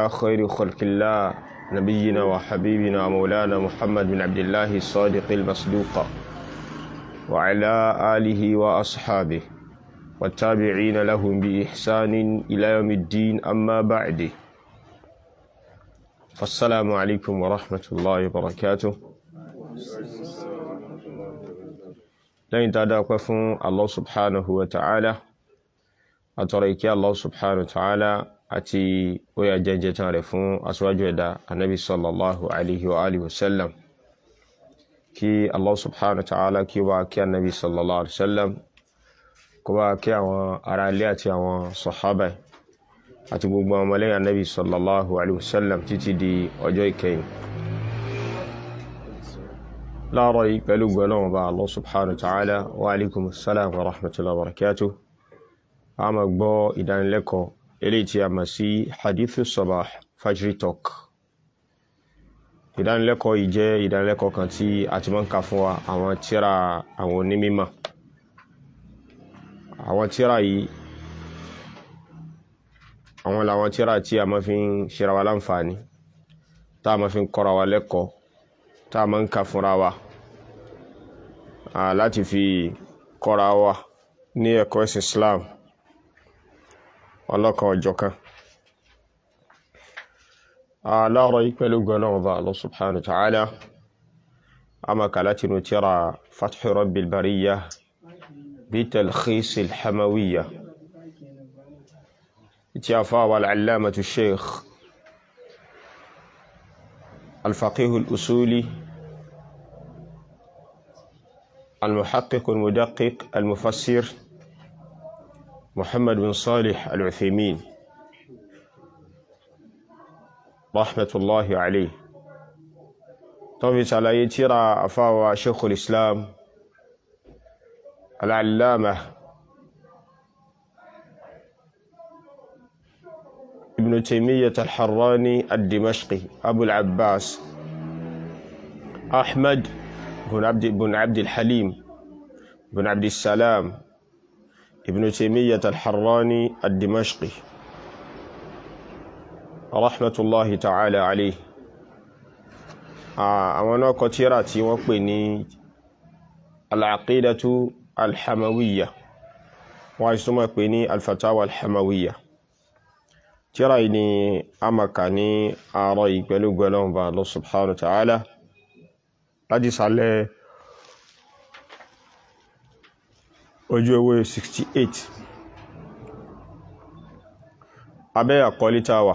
خير خلق الله نبينا وحبيبنا مولانا محمد بن عبد الله الصادق المصدوق وعلى آله وأصحابه والتابعين لهم بإحسان إلى يوم الدين أما بعد فالسلام عليكم ورحمة الله وبركاته lẹ́yìn tá a dápẹ́ fún Allah subhanahu wa ta'ala àtọrọ ìkẹ́ Allah subhanahu wa ta'ala àti oya jẹjẹ tán rẹ̀ fún aṣíwájú ẹ̀dá anábi sallallahu alaihi wa alihi wasallam kí Allah subhanahu wa ta'ala kí wá kí anábi sallallahu alaihi wasallam kó wá kí àwọn ará ilé àti àwọn sọ̀hábà àti gbogbo àwọn ọmọlẹ́yìn anábi sallallahu alaihi wasallam títí di ọjọ́ ìkẹyìn láàárọ̀ yìí pẹ̀lú gbọ́lọ́wọ́ bá Allah subhanahu wa ta'ala wa alaikum assalam wa rahmatullahi wa barakatuh a ma gbọ́ ìdánilẹ́kọ̀ọ́ eléyìí tí a mọ̀ sí hadithu sabah fajri talk ìdánilẹ́kọ̀ọ́ yìí jẹ́ ìdánilẹ́kọ̀ọ́ kan tí a ti máa ń kà fún wa àwọn tíra àwọn onímímọ̀ àwọn tíra yìí àwọn làwọn tíra tí a máa fi ń ṣera wa láǹfààní tá a máa fi ń kọ́ra wa lẹ́kọ̀ọ́ tá a máa ń kà fúnra wa láti fi kọ́ra wa ní ẹ̀kọ́ ẹ̀sìn Islam ọlọ́kan ọjọ́kan aláàrọ̀ yìí pẹ̀lú gbọ́nà bá Allah subhanahu wa ta'ala a máa kà láti inú tírà Fathu Rabbil Bariyya bí talkhis al-Hamawiyya tí a fáwà al-allamatu sheikh الفقيه الأصولي المحقق المدقق المفسر محمد بن صالح العثيمين رحمة الله عليه طبعا على ترى أفاوى شيخ الإسلام العلامة ابن تيمية الحراني الدمشقي أبو العباس أحمد بن عبد بن عبد الحليم بن عبد السلام ابن تيمية الحراني الدمشقي رحمة الله تعالى عليه àwọn náà kọ tírà tí wọ́n pè ní al-aqidatu al-hamawiyya wọ́n á súnmọ́ pè ní al-fatawa al-hamawiyya tírà yìí ni a maka ní àárọ̀ yìí pẹ̀lú gbọ́lọ́wọ́ bá Allah subhanahu wa ta'ala láti sàlẹ̀ ojú ewé 68 abẹ́ àkọlítàwà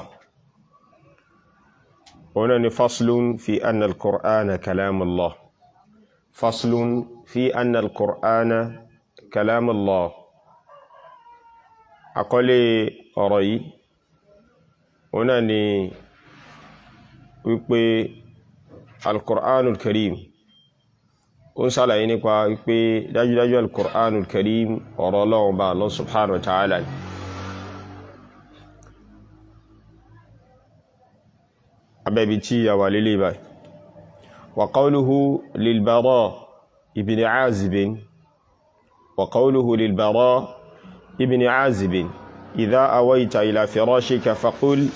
òun ni faslun fi anna al-qur'ana kalamullah faslun fi anna al-qur'ana kalamullah àkọlé ọ̀rọ̀ yìí òun náà ni wípé al-qur'anul karim ó ń sàlàyé nípa wípé dájúdájú al-qur'anul karim ọ̀rọ̀ Ọlọ́run bá Allah subhanahu wa ta'ala abẹ́bi tí a wà lílé báyìí wa qawluhu lil-Bara ibn Azib wa qawluhu lil-Bara ibn Azib إذا أويت إلى فراشك فقل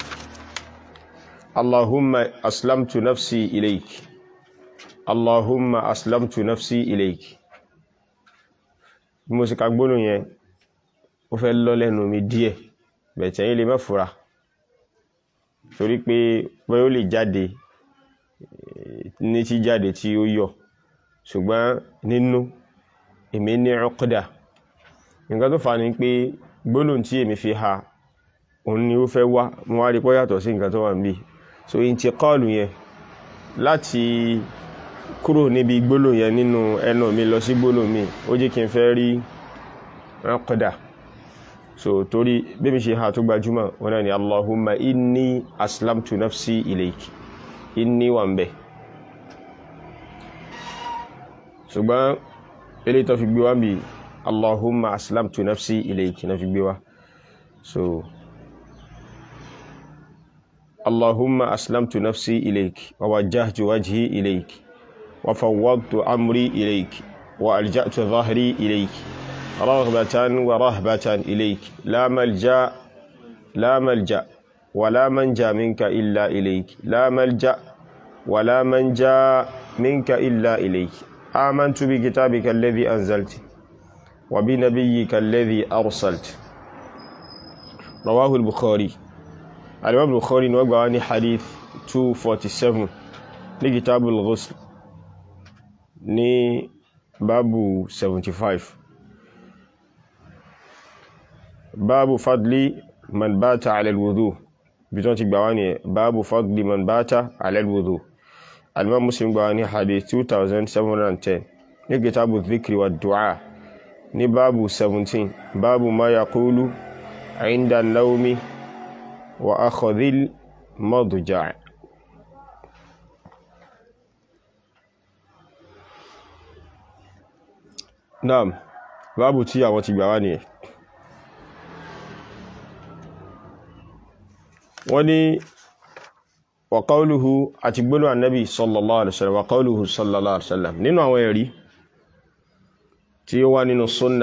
اللهم أسلمت نفسي إليك اللهم أسلمت نفسي إليك mo sì ka gbónú yẹn ó fẹ́ lọ lẹ́nu mi díẹ̀ bẹ̀tẹ̀ yìí lè má fura torí pé bóyá ó lè jáde ní tí jáde tí ó yọ ṣùgbọ́n nínú èmi ní uqda nǹkan tó fà ní pé gbólóhùn tí èmi fi ha òun ni ó fẹ́ wá mo wá rí pọ́ yàtọ̀ sí nǹkan tó wà níbí so intiqalu yẹn láti kúrò níbi gbólóhùn yẹn nínú ẹnu mi lọ sí gbólóhùn mi ó jẹ́ kí n fẹ́ rí uqda so torí bí mi ṣe ha tó gbajúmọ̀ wọn náà ni allahumma inni aslamtu nafsi ilayki inni wà ń bẹ̀ ṣùgbọ́n eléyìí tó fi gbé wá bíi Allahumma aslamtu nafsi ilayki na fi gbé wá so Allahumma aslamtu nafsi ilayki wa wajjahtu wajhi ilayki wa fawwadtu amri ilayki wa alja'tu dhahri ilayki raghbatan wa rahbatan ilayki la malja la malja ولا منجا منك إلا إليك لا ملجأ ولا منجا منك إلا إليك آمنت بكتابك الذي أنزلت وبنبيك الذي أرسلت رواه البخاري الإمام البخاري نوقع عن حديث 247 لكتاب الغسل ní báàbù 75 báàbù fadli man bata ala alwudu bí tán ti gbà wá ní báàbù fadli man bata ala alwudu alimam muslim gbà wá ní hadith 2710 ní kitabu dhikri wa du'a ní báàbù 17 báàbù ma yaqulu inda naumi wa akhadhil madja' naam báàbù tí àwọn ti gbà wá nìyẹn wọ́n ní wa qawluhu àti gbónú annabi sallallahu alaihi wasallam wa qawluhu sallallahu alaihi wasallam nínú àwọn ẹ̀rí tí ó wá nínú sunna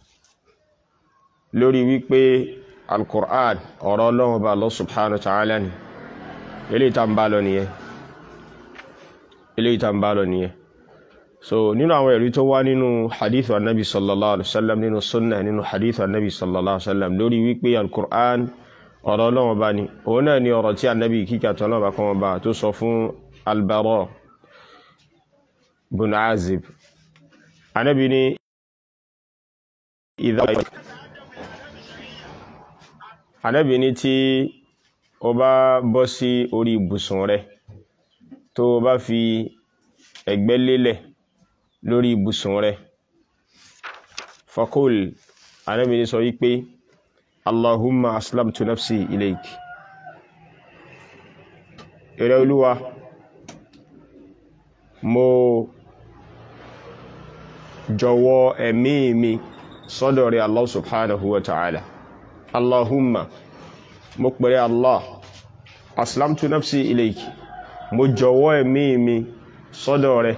lórí wípé alkur'an ọ̀rọ̀ Ọlọ́run bá Allah subhanahu wa ta'ala ni ilé ìta ń bá lọ nìyẹn ilé ìta ń bá lọ nìyẹn so nínú àwọn ẹ̀rí tó wá nínú hadithu annabi sallallahu alaihi wasallam nínú sunna nínú hadithu annabi sallallahu alaihi wasallam lórí wípé alkur'an ọ̀rọ̀ Ọlọ́run bá ní òun náà ni ọ̀rọ̀ tí annabi kíkà tó Ọlọ́run bá kọ́ wọn bá tó sọ fún albaro bin azib annabi ni idha annabi ni tí o bá bọ́ sí orí ibùsùn rẹ tó o bá fi ẹ̀gbẹ́ lélẹ̀ lórí ibùsùn rẹ fakul annabi ni sọ wípé allahumma aslamtu nafsi ilayk èrè olúwa mo jọ̀wọ́ ẹ̀mí mi sọ́dọ̀ rẹ̀ allah subhanahu wa ta'ala allahumma mo pẹ̀rẹ̀ allah aslamtu nafsi ilayk mo jọ̀wọ́ ẹ̀mí mi sọ́dọ̀ rẹ̀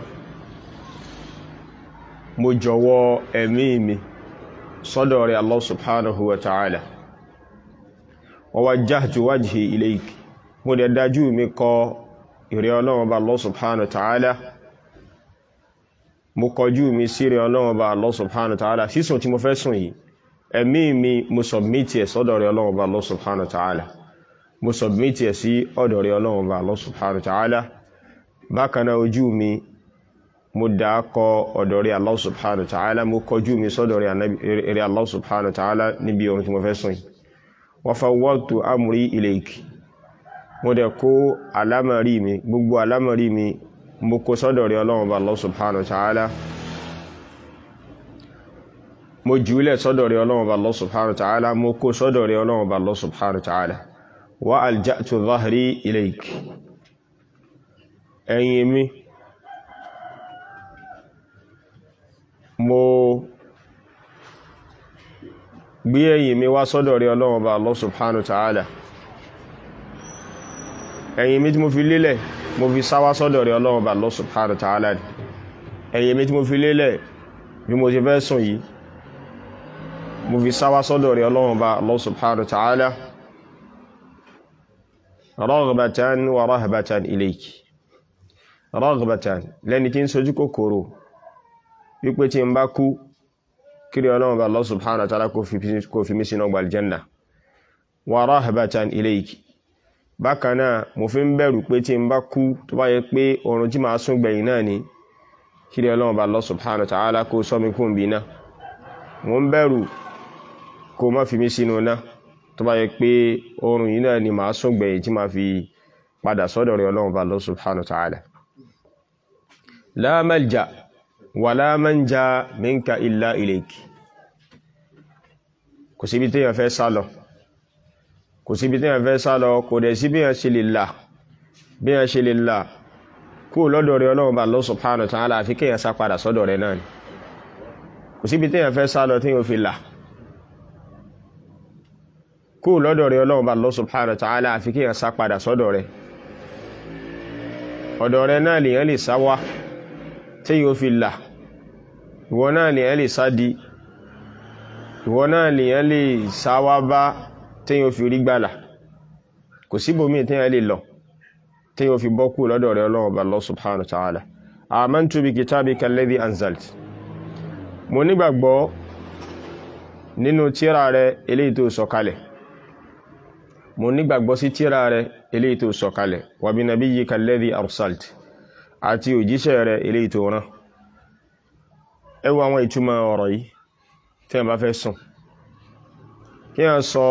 mo jọ̀wọ́ ẹ̀mí mi sọ́dọ̀ rẹ̀ allah subhanahu wa ta'ala wa wajjahtu wajhi ilayk mo dẹ̀ dájú mi kọ ìrẹ́ ọlọ́run bá Allah subhanahu wa ta'ala mo kọjú mi sí ìrẹ́ ọlọ́run bá Allah subhanahu wa ta'ala sísùn tí mo fẹ́ sùn yìí ẹ̀mí mi mo sọ̀bmítì ẹ̀ sọ́dọ̀ rẹ̀ ọlọ́run bá Allah subhanahu wa ta'ala mo sọ̀bmítì ẹ̀ sí ọ̀dọ̀ rẹ̀ ọlọ́run bá Allah subhanahu wa ta'ala bákan náà ojú mi mo dá kọ ọ̀dọ̀ rẹ̀ Allah subhanahu wa ta'ala mo kọjú mi sọ́dọ̀ rẹ̀ Allah subhanahu wa ta'ala níbi ohun tí mo fẹ́ sùn yìí wa fawwadtu amri ilayk mo dẹ̀ kó alámọ̀rí mi gbogbo alámọ̀rí mi mo kó sọ́dọ̀ rẹ̀ ọlọ́run bá Allah subhanahu wa ta'ala mo jùúlẹ̀ sọ́dọ̀ rẹ̀ ọlọ́run bá Allah subhanahu wa ta'ala mo kó sọ́dọ̀ rẹ̀ ọlọ́run bá Allah subhanahu wa ta'ala wa alja'tu dhahri ilayk ẹ̀yìn mi mo gbé ẹ̀yìn mi wá sọ́dọ̀ rẹ̀ ọlọ́run bá Allah subhanahu wa ta'ala ẹ̀yìn mi tí mo fi lélẹ̀ mo fi sáwá sọ́dọ̀ rẹ̀ ọlọ́run bá Allah subhanahu wa ta'ala ẹ̀yìn mi tí mo fi lélẹ̀ bí mo ti fẹ́ sùn yìí mo fi sáwá sọ́dọ̀ rẹ̀ ọlọ́run bá Allah subhanahu wa ta'ala raghbatan wa rahbatan ilayk raghbatan lẹ́ni tí ń sojú kòkòrò wípé tí ń bá kú kiri ọlọ́run bá Allah subhanahu wa ta'ala kó fi mí sínú ọgbà aljanna wa rahbatan ilayk bákan náà mo fi ń bẹ̀rù pé tí ń bá kú tó bá yẹ pé oorun tí màá sùn gbẹ̀yìn náà ni kiri ọlọ́run bá Allah subhanahu wa ta'ala kó sọ mi kún bí náà mo ń bẹ̀rù kó má fi mí sínú náà tó bá yẹ pé oorun yìí náà ni màá sùn gbẹ̀yìn tí màá fi padà sọ́dọ̀ rẹ̀ ọlọ́run bá Allah subhanahu wa ta'ala la malja wàlá manja minka illa ilayk kò síbi tí yàn fẹ́ sálọ kò síbi tí yàn fẹ́ sálọ kò dẹ̀ sí bí yàn ṣe lè là bí yàn ṣe lè là kú lọ́dọ̀ rẹ̀ ọlọ́run bá Allah subhanahu wa ta'ala àfi kí yàn sá padà sọ́dọ̀ rẹ̀ náà ni kò síbi tí yàn fẹ́ sálọ tí yàn fi là kú lọ́dọ̀ rẹ̀ ọlọ́run bá Allah subhanahu wa ta'ala àfi kí yàn sá padà sọ́dọ̀ rẹ̀ ọ̀dọ̀ rẹ̀ náà lèyàn lè sá wá tí yóò fi là ìwọ náà lèyàn lè sá di ìwọ náà lèyàn lè sáwá bá tí yóò fi rí gbàlà kò síbòmí tí yẹn lè lọ tí yóò fi bọ́ kú lọ́dọ̀ rẹ̀ ọlọ́run ọba Allah subhanahu wa ta'ala amantu bi kitabika alladhi anzalt mo nígbàgbọ́ nínú tírà rẹ̀ eléyìí tó sọ̀kalẹ̀ mo nígbàgbọ́ sí tírà rẹ̀ eléyìí tó sọ̀kalẹ̀ wa bi nabiyyika alladhi arsalt àti òjíṣẹ́ rẹ̀ eléyìí tó rán ẹ wo àwọn ìtumọ̀ ọ̀rọ̀ yìí tí wọ́n bá fẹ́ sùn kí wọ́n sọ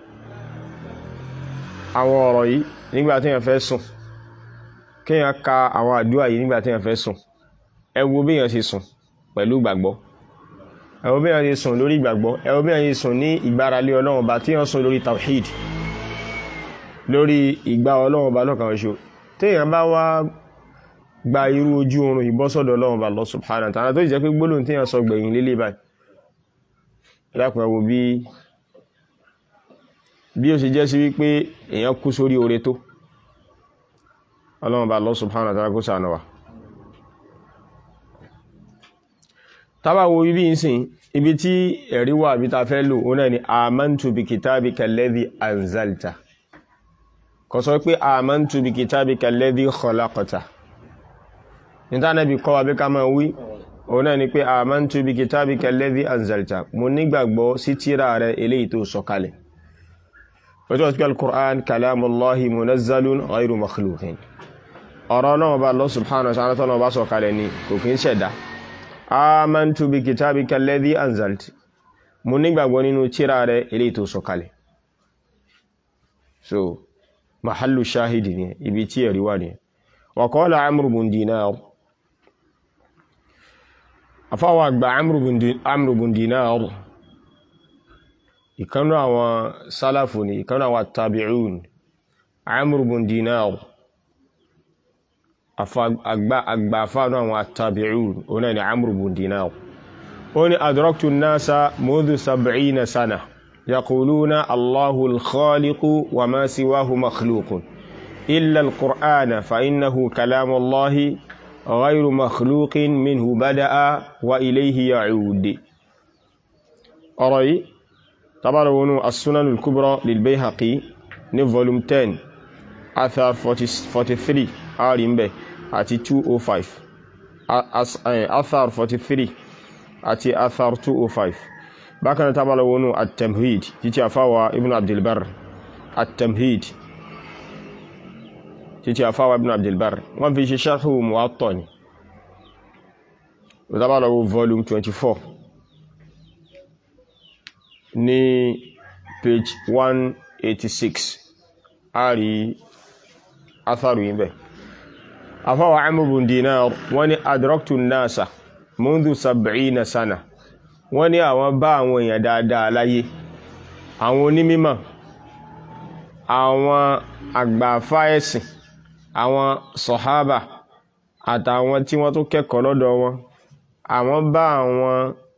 àwọn ọ̀rọ̀ yìí nígbà tí wọ́n fẹ́ sùn kí wọ́n ka àwọn àdúrà yìí nígbà tí wọ́n fẹ́ sùn ẹ wo bí wọ́n ṣe sùn pẹ̀lú ìgbàgbọ́ ẹ wo bí wọ́n ṣe sùn lórí ìgbàgbọ́ ẹ wo bí wọ́n ṣe sùn ní ìgbáralé ọlọ́run ọba tí wọ́n sùn lórí tawhid lórí ìgbà ọlọ́run ọba lọ́kàn ṣoṣo téèyàn bá wá gba irú ojú oorun ìbọ́sọ̀dọ̀ ọlọ́run ọba Allah subhanahu wa ta'ala tó jẹ́ pé gbólóhùn téèyàn sọ gbẹ̀yìn lélẹ̀ báyìí ẹ̀dàkùn ẹ̀wò bí bí ó ṣe jẹ́ sí wípé èèyàn kú sórí oore tó ọlọ́run bá Allah subhanahu wa ta'ala kó ṣàánú wa tábà wo ibi ìsìn ibi tí ẹ̀rí wà bí ta fẹ́ lò ó náà ni amantu bi kitabika alladhi anzalta kò sọ pé amantu bi kitabika alladhi khalaqta níta náà bí kọ́ wa bí ká máa wí òun náà ni pé amantu bi kitabika alladhi anzalta mo nígbàgbọ́ sí tírà rẹ eléyìí tó sọ̀kalẹ̀ ọjọ́ tí al-Qur'an kalamullahi munazzalun ghayru makhluqin ọ̀rọ̀ náà bá Allah subhanahu wa ta'ala tọ́nà bá sọ̀kalẹ̀ ni kò kí ń ṣẹ̀dá amantu bi kitabika alladhi anzalta mo nígbàgbọ́ nínú tírà rẹ eléyìí tó sọ̀kalẹ̀ so mahallu shahidi ni ibi tí ẹ̀rí wà ni wa qala Amr bin Dinar afáwà àgbà Amr bin Dinar ìkanú àwọn sálàfù ni ìkanú àwọn tabi'un Amr bin Dinar àgbà afánú àwọn tabi'un oná ni Amr bin Dinar ó ní adraktu an-nasa mudhu sab'ina sana yaquluna Allahu al-khaliqu wa ma siwahu makhluqun illa al-Qur'ana fa innahu kalamu Allahi غير مخلوق منه بدأ وإليه يعود أرأي طبعا ونو السنن الكبرى للبيهقي ní volume 10 athar 43 àárín bẹ̀ àti 205 athar 43 àti athar 205 bákan tábà lọ wọnú at-tamhid títí àfáwà ibn abdulbar at-tamhid títí àfáwà ibn abdulbar wọ́n fi ṣe ṣarhu muwatta ni ìdábàlọ́wọ́ volume 24 ní page 186 a rí atharu yìí bẹ̀ àfáwà Amr bin Dinar wọ́n ní adraktu nasa mundu sab'ina sana wọ́n ní àwọn bá àwọn èèyàn dáadáa láyé àwọn onímímọ̀ àwọn àgbàfà ẹ̀sìn àwọn sọ̀hábà àtàwọn tí wọ́n tó kẹ́kọ̀ọ́ lọ́dọ̀ wọn àwọn bá àwọn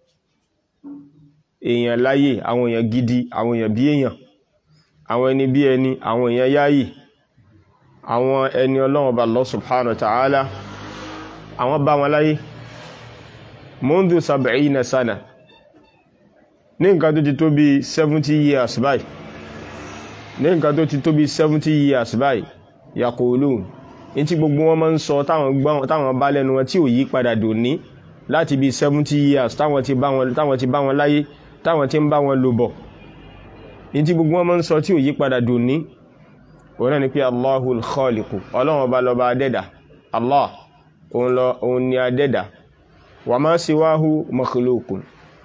èèyàn láyé àwọn èèyàn gidi àwọn èèyàn bí èèyàn àwọn ẹni bí ẹni àwọn èèyàn yáyì àwọn ẹni ọlọ́run bá Allah subhanahu wa ta'ala àwọn bá wọn láyé mundu sab'ina sana ní nǹkan tó ti tó bí 70 years báyìí ní nǹkan tó ti tó bí 70 years báyìí yaqulun ní tí gbogbo wọn máa ń sọ táwọn bá lẹ́nu wọn tí ò yí padà dòní láti bí 70 years táwọn ti bá wọn táwọn ti bá wọn láyé táwọn ti ń bá wọn lò bọ̀ ní tí gbogbo wọn máa ń sọ tí ò yí padà dòní òun náà ni pé Allahul Khaliqu ọlọ́run ọba lọ́ba adẹ́dà Allah òun ni adẹ́dà wa ma siwahu makhluqun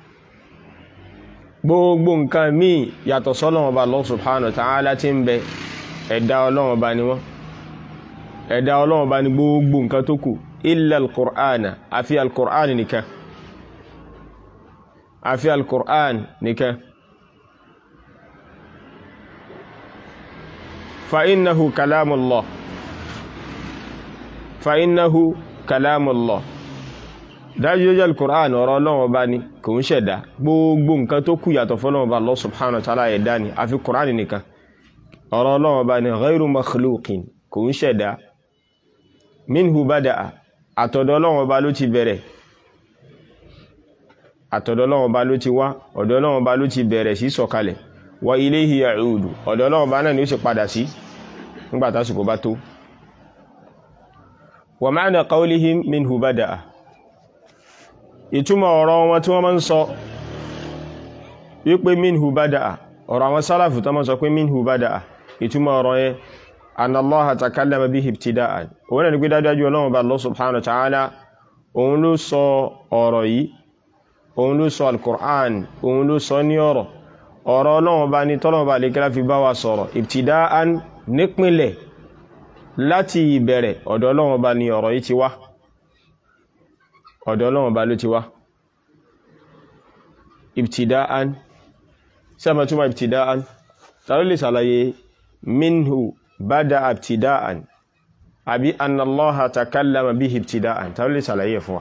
gbogbo nǹkan míì yàtọ̀ sọ́lọ́run ọba Allah subhanahu wa ta'ala tí ń bẹ ẹ̀dá ọlọ́run ọba ni wọ́n ẹ̀dá ọlọ́run ọba ni gbogbo nǹkan tó kù illa al-Qur'ana àfi al-Qur'an nìkan àfi al-Qur'an nìkan fa innahu kalamullah fa innahu kalamullah dájúdájú al-Qur'an ọ̀rọ̀ ọlọ́run ọba ni kò ń ṣẹ̀dá gbogbo nǹkan tó kù yàtọ̀ fọ́lọ́run ọba Allah subhanahu wa ta'ala ẹ̀dá ni àfi Qur'an nìkan ọ̀rọ̀ ọlọ́run ọba ni ghayru makhluqin kò ń ṣẹ̀dá minhu bada'a àtọ̀dọ̀ ọlọ́run ọba ló ti bẹ̀rẹ̀ àtọ̀dọ̀ ọlọ́run ọba ló ti wá ọ̀dọ̀ ọlọ́run ọba ló ti bẹ̀rẹ̀ sí sọ̀kalẹ̀ wa ilayhi ya'udu ọ̀dọ̀ ọlọ́run ọba náà ni ó sì padà sí nígbà tásìkò bá tó wa ma'na qawlihim minhu bada'a ìtumọ̀ ọ̀rọ̀ wọn tí wọ́n máa ń sọ wípé minhu bada'a ọ̀rọ̀ àwọn sálàfù tó máa ń sọ pé minhu bada'a ìtumọ̀ ọ̀rọ̀ yẹn anna Allaha takallama bihi ibtida'an òun ni pé dájájú ọlọ́run bá Allah subhanahu wa ta'ala òun ló sọ ọ̀rọ̀ yìí òun ló sọ al-Qur'an òun ló sọ ní ọ̀rọ̀ ọ̀rọ̀ ọlọ́run bá ní tọ́lọ́run bá lè kíra fi bá wa sọ̀rọ̀ ibtida'an nípínlẹ̀ láti ìbẹ̀rẹ̀ ọ̀dọ̀ ọlọ́run bá ní ọ̀rọ̀ yìí ti wá ọ̀dọ̀ ọlọ́run bá ló ti wá ibtida'an sẹ́mà túnmà ibtida'an tàbí lè sàlàyé minhu bada ibtida'an àbí annallaha takallama bihi ibtida'an tàbí lè sàlàyé fún wa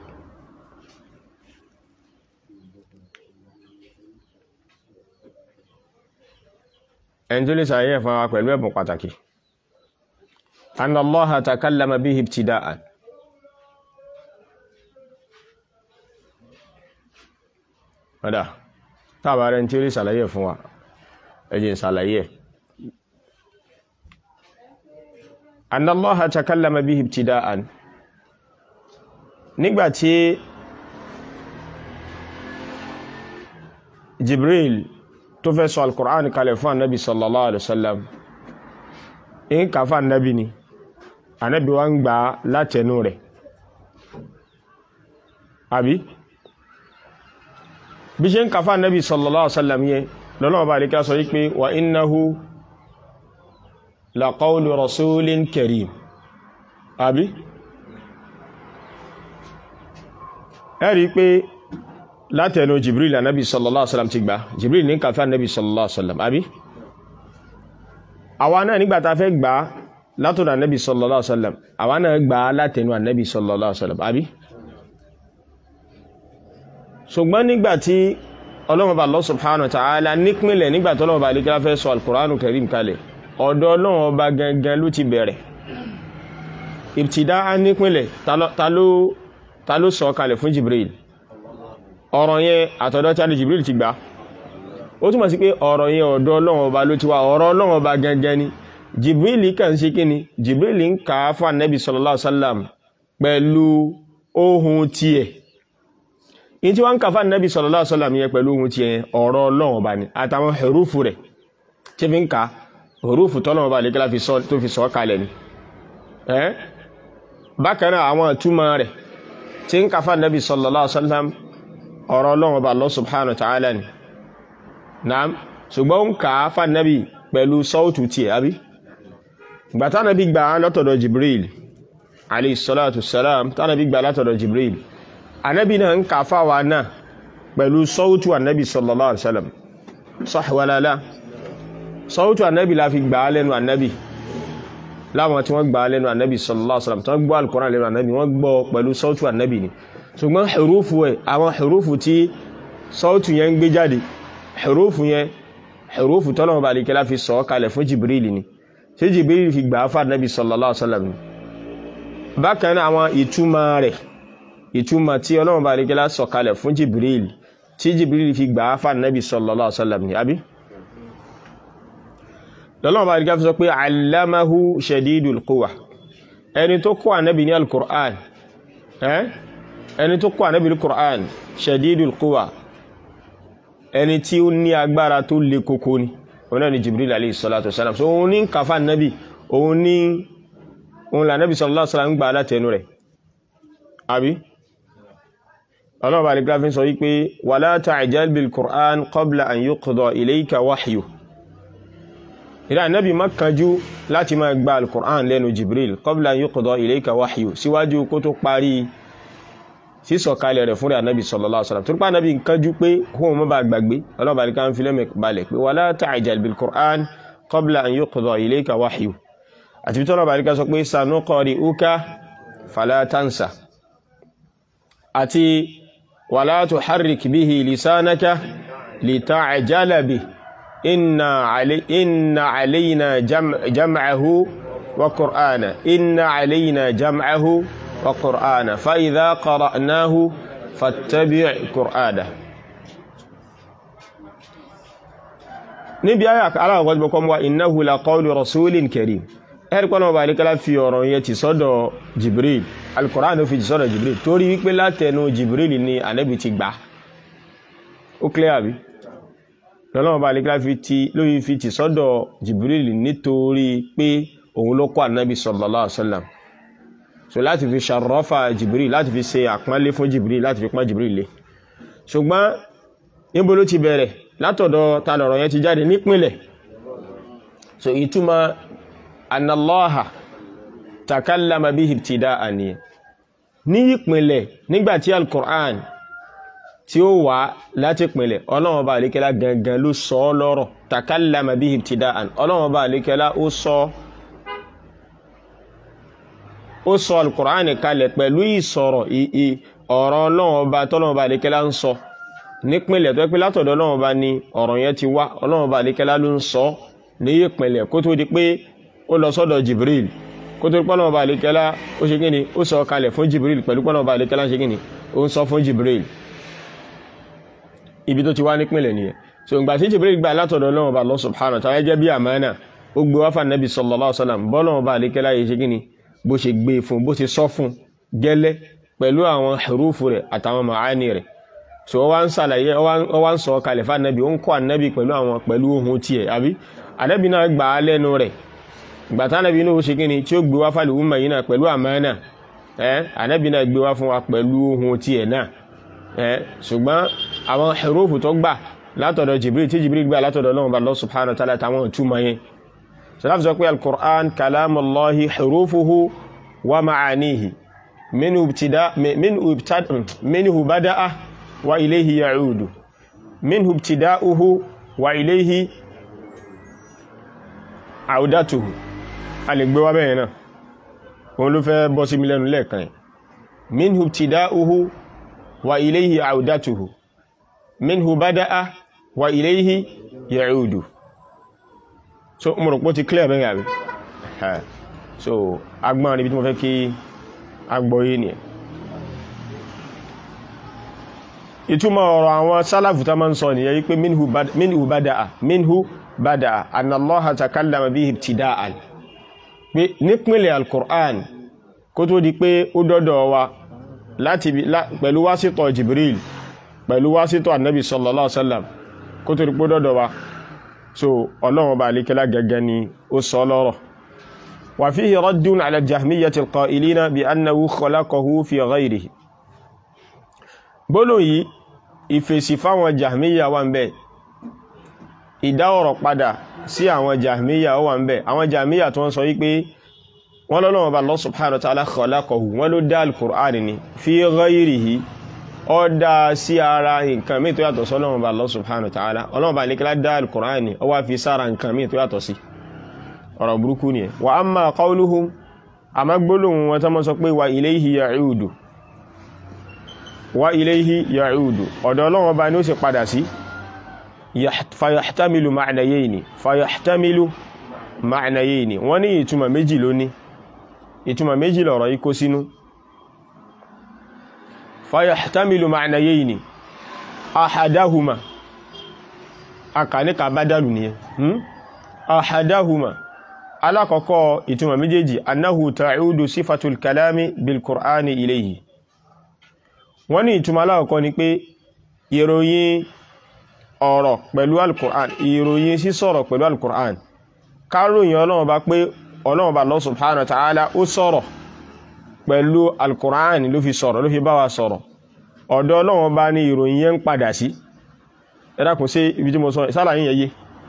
ẹni tó lè sàlàyé fún wa pẹ̀lú ẹ̀bùn pàtàkì annallaha takallama bihi ibtida'an ọ̀dá tàbà rẹ̀ tí ó lè sàlàyé fún wa ẹjìn sàlàyé annallaha takallama bihi ibtida'an nígbàtí jibril tó fẹ́ sọ alkùrán kalẹ̀ fún annabi sallallahu alaihi wasallam in kàfà annabi ni annabi wa ń gbà látẹnu rẹ̀ àbí bí ṣe ń kàfà nẹ́bí sallallahu alaihi wasallam yẹ lọ́nà bá rí ká sọ wípé wa innahu la qawlu rasulin karim àbí ẹ̀rí pé látẹnu jibril ànábì sallallahu alaihi wasallam ti gbà jibril ní kàfà nẹ́bí sallallahu alaihi wasallam àbí àwa náà nígbà tá fẹ́ gbà látọ̀dọ̀ ànábì sallallahu alaihi wasallam àwa náà gbà látẹnu ànábì sallallahu alaihi wasallam àbí ṣùgbọ́n nígbàtí ọlọ́mọba Allah subhanahu wa ta'ala nípínlẹ̀ nígbàtí ọlọ́mọba alékẹ́lá fẹ́ sọ alkùránù karim kalẹ̀ ọ̀dọ̀ ọlọ́mọba gangan ló ti bẹ̀rẹ̀ ìbtìdá á nípínlẹ̀ ta ló sọ kalẹ̀ fún Jibril ọ̀rọ̀ yẹn àtọ̀dọ̀ tí a lè Jibril ti gbà ó túnmọ̀ sí pé ọ̀rọ̀ yẹn ọ̀dọ̀ ọlọ́mọba ló ti wá ọ̀rọ̀ ọlọ́mọba gangan ni Jibril kàn sí kíni Jibril ń kà á fún Ànábì sallallahu alaihi wasallam pẹ̀lú ohun tiẹ̀ in tí wọ́n ń kàfà nẹ́bí sallallahu alaihi wasallam yẹ pẹ̀lú ohun ti ẹ̀ ọ̀rọ̀ ọlọ́run ọba ni àtàwọn hurufu rẹ̀ tí fi ń ka hurufu tọ́lọ́run ọba lè kílá tó fi sọ kalẹ̀ ni ẹ́ bákan náà àwọn ìtumọ̀ rẹ̀ tí ń kàfà nẹ́bí sallallahu alaihi wasallam ọ̀rọ̀ ọlọ́run ọba Allah subhanahu wa ta'ala ni naam ṣùgbọ́n ń kà fà nẹ́bí pẹ̀lú sọ́ọ̀tù tiẹ̀ àbí gbàtà nẹ́bí gbà látọ̀dọ̀ Jibril alayhi salatu salam tánàbí gbà látọ̀dọ̀ Jibril anabi náà ń kàfà wa náà pẹ̀lú sọ́wọ́tù anabi sallallahu alaihi wasallam sọ́hìwàlálá sọ́wọ́tù anabi la fi gbà á lẹ́nu anabi láwọn tí wọ́n gbà á lẹ́nu anabi sallallahu alaihi wasallam tí wọ́n gbọ́ alukọ́rán lẹ́nu anabi wọ́n gbọ́ pẹ̀lú sọ́wọ́tù anabi ni ṣùgbọ́n hurufu ẹ̀ àwọn hurufu tí sọ́wọ́tù yẹn ń gbé jáde hurufu yẹn hurufu tọ́lọ́mọba àlekẹ́lá fi sọ kalẹ̀ fún jibril ni ṣé jibril fi gbà á fún anabi sallallahu alaihi wasallam ni bákan náà àwọn ìtumọ̀ rẹ̀ ìtumọ̀ tí ọlọ́run bá rígẹ́lá sọ̀kalẹ̀ fún jibril tí jibril fi gbà á fà nẹ́bí sallallahu alaihi wasallam ní àbí lọ́lọ́run bá rígẹ́ fi sọ pé allamahu shadidul quwa ẹni tó kọ́ ànẹ́bí ní al-Qur'an ẹni tó kọ́ ànẹ́bí ní al-Qur'an shadidul quwa ẹni tí ó ní agbára tó le koko ni òun náà ni jibril alayhi salatu wasalam so òun ní kàfà nẹ́bí òun ní òun là nẹ́bí sallallahu alaihi wasallam gbà látẹnu rẹ̀ àbí ọlọ́run bá nìkan fi sọ wípé wala ta'jal bil Qur'an qabla an yuqda ilayka wahyu ìdá nábi má kánjú láti máa gba al-Qur'an lẹ́nu Jibril qabla an yuqda ilayka wahyu síwájú kó tó parí sísọ̀kalẹ̀ rẹ̀ fúnra nábi sallallahu alaihi wasallam torípa nábi kánjú pé kóhun mọ́ bá gbàgbé ọlọ́run bá nìkan fi lẹ́mẹ̀ balẹ̀ pé wala ta'jal bil Qur'an qabla an yuqda ilayka wahyu àti bí tọ́lọ́ bá nìkan sọ pé sanuqri'uka fala tansa àti wala tuharrik bihi lisanaka lita'jala bihi inna alay inna alayna jam'ahu wa qur'ana inna alayna jam'ahu wa qur'ana fa idha qara'nahu fattabi' qur'ana níbi ayà aláwọ̀kọ́ tí bọ́kọ́ mọ́ innahu la qawlu rasulin karim ẹ̀rí pọ́nà ọba àríkẹ́lá fi ọ̀rọ̀ yẹn ti sọ́dọ̀ jibril al-Qur'an ló fi ti sọ́dọ̀ jibril torí wípé látẹnu jibril ni ànábì ti gbà ó clear bí lọ́nà ọba àríkẹ́lá fi ti lórí fi ti sọ́dọ̀ jibril nítorí pé òun ló kọ́ ànábì sallallahu alaihi wasallam so láti fi ṣàrọ́fà jibril láti fi ṣe àpọ́nlé fún jibril láti fi pọ́n jibril lé ṣùgbọ́n níbo ló ti bẹ̀rẹ̀ látọ̀dọ̀ ta lọ̀rọ̀ yẹn ti jáde nípìnlẹ̀ so ìtumọ̀ anallaha takallama bihi ibtida'an ni ní ìpìnlẹ̀ nígbàtí al-Qur'an tí ó wà láti ìpìnlẹ̀ ọlọ́wọ́n bá àlékẹ́lá gangan ló sọ ọ́ lọ́rọ̀ takallama bihi ibtida'an ọlọ́wọ́n bá àlékẹ́lá ó sọ ó sọ al-Qur'an kalẹ̀ pẹ̀lú ìsọ̀rọ̀ ọ̀rọ̀ ọlọ́wọ́n bá tọ́lọ́wọ́n bá àlékẹ́lá ń sọ nípìnlẹ̀ tó pé látọ̀dọ̀ ọlọ́wọ́n bá ní ọ̀rọ̀ yẹn ti wá ọlọ́wọ́n bá àlékẹ́lá ló ń sọ ní ìpìnlẹ̀ kó tó di pé ó lọ sọ́dọ̀ Jibril kó tó pọ́nà ọba àlékẹ́lá ó ṣe gíní ó sọ kalẹ̀ fún Jibril pẹ̀lú pọ́nà ọba àlékẹ́lá ṣe gíní ó ń sọ fún Jibril ibi tó ti wá nípìnlẹ̀ nìyẹn so ìgbà tí Jibril gbà látọ̀dọ̀ Ọlọ́run ọba Allah subhanahu wa ta'ala jẹ́ bí àmánà ó gbé wáfà Nabi sallallahu alaihi wasallam bọ́lọ̀ ọba àlékẹ́lá yìí ṣe gíní bó ṣe gbé fún bó ṣe sọ fún gẹ́lẹ́ pẹ̀lú àwọn hurufu rẹ̀ àtàwọn màání rẹ̀ so ó wá ń sàlàyé ó wá ń sọ kalẹ̀ fún Ànábì ó ń kọ́ Ànábì pẹ̀lú àwọn pẹ̀lú ohun tiẹ̀ àbí Ànábì náà gbà á lẹ́nu rẹ̀ gbàtà Ànábì náà ó ṣe kíni tí ó gbé wá fàlẹ̀ umma yìí náà pẹ̀lú àmánà ẹ́ Ànábì náà gbé wá fún wa pẹ̀lú ohun tiẹ̀ náà ẹ́ ṣùgbọ́n àwọn hurufu tó gbà látọ̀dọ̀ Jibril tí Jibril gbà látọ̀dọ̀ Ọlọ́run Allah subhanahu wa ta'ala táwọn ìtumọ̀ yẹn sọláfi sọ pé al-Qur'an kalamullahi hurufuhu wa ma'anihi minhu bada'a wa ilayhi ya'udu minhu ibtida'uhu wa ilayhi àwùdátùhù a lè gbé wá bẹ́ẹ̀ náà òun ló fẹ́ bọ́ sí mi lẹ́nu lẹ́ẹ̀kan minhu ibtida'uhu wa ilayhi àwùdátùhù minhu bada'a wa ilayhi ya'udu so mo rò pé ó ti clear bẹ́ẹ̀ àbí so agbọ́n níbi tí mo fẹ́ kí agbọ́yé ni ìtumọ̀ ọ̀rọ̀ àwọn sálàfù tá máa ń sọ nìyẹn wípé minhu bada'a minhu bada anna allaha takallama bihi ibtida'an pé nípínlẹ̀ alkur'an kó tó di pé ó dọ́dọ̀ wa láti pẹ̀lú wásítọ̀ jibril pẹ̀lú wásítọ̀ annabi sallallahu alaihi wasallam kó tó di pé ó dọ́dọ̀ wa so ọlọ́run bá alékẹ́lá gẹ́gẹ́ ni ó sọ lọ́rọ̀ wa fihi raddun ala jahmiyyati alqa'ilina bi annahu khalaqahu fi ghayrihi gbólóhùn yìí ìfèsì fáwọn jahmiyya wà ń bẹ́ẹ̀ ìdá ọ̀rọ̀ padà sí àwọn jahmiya ó wà ń bẹ̀ àwọn jahmiya tó wọ́n sọ wípé wọ́n lọ́lọ́wọ́ bá Allah subhanahu wa ta'ala khalaqahu wọ́n ló dá al-Qur'an ni fi ghayrihi ó dá sí ara nǹkan mí tó yàtọ̀ sọ́lọ́wọ́ bá Allah subhanahu wa ta'ala ọlọ́wọ́ bá nìkẹ́lá dá al-Qur'an ni ó wá fi sára nǹkan mí tó yàtọ̀ sí ọ̀rọ̀ burúkú ni wa amma qawluhum àmá gbólóhùn wọn tó mọ́ sọ pé wa ilayhi ya'udu wa ilayhi ya'udu ọ̀dọ̀ ọlọ́wọ́ bá ní ó sì padà sí fayahtamilu ma'nayayni fayahtamilu ma'nayayni wọ́n ní ìtumọ̀ méjì lóní ìtumọ̀ méjì lọ̀rọ̀ yìí kó sínú fayahtamilu ma'nayayni ahadahuma akanika badalu ni hmm? ahadahuma alákọ̀ọ́kọ́ ìtumọ̀ méjèèjì annahu ta'udu sifatul kalami bil qur'ani ilayhi wọ́n ní ìtumọ̀ alákọ̀ọ́kọ́ ni pé ìròyìn ọ̀rọ̀ pẹ̀lú al-Qur'an ìròyìn sí sọ̀rọ̀ pẹ̀lú al-Qur'an káròyìn ọlọ́run bá pé ọlọ́run bá Allah subhanahu wa ta'ala ó sọ̀rọ̀ pẹ̀lú al-Qur'an ló fi sọ̀rọ̀ ló fi bá wa sọ̀rọ̀ ọ̀dọ̀ ọlọ́run bá ní ìròyìn yẹn ń padà sí ẹ̀dàkùn sí ibi tí mo sọ ìsálàyìn yẹyẹ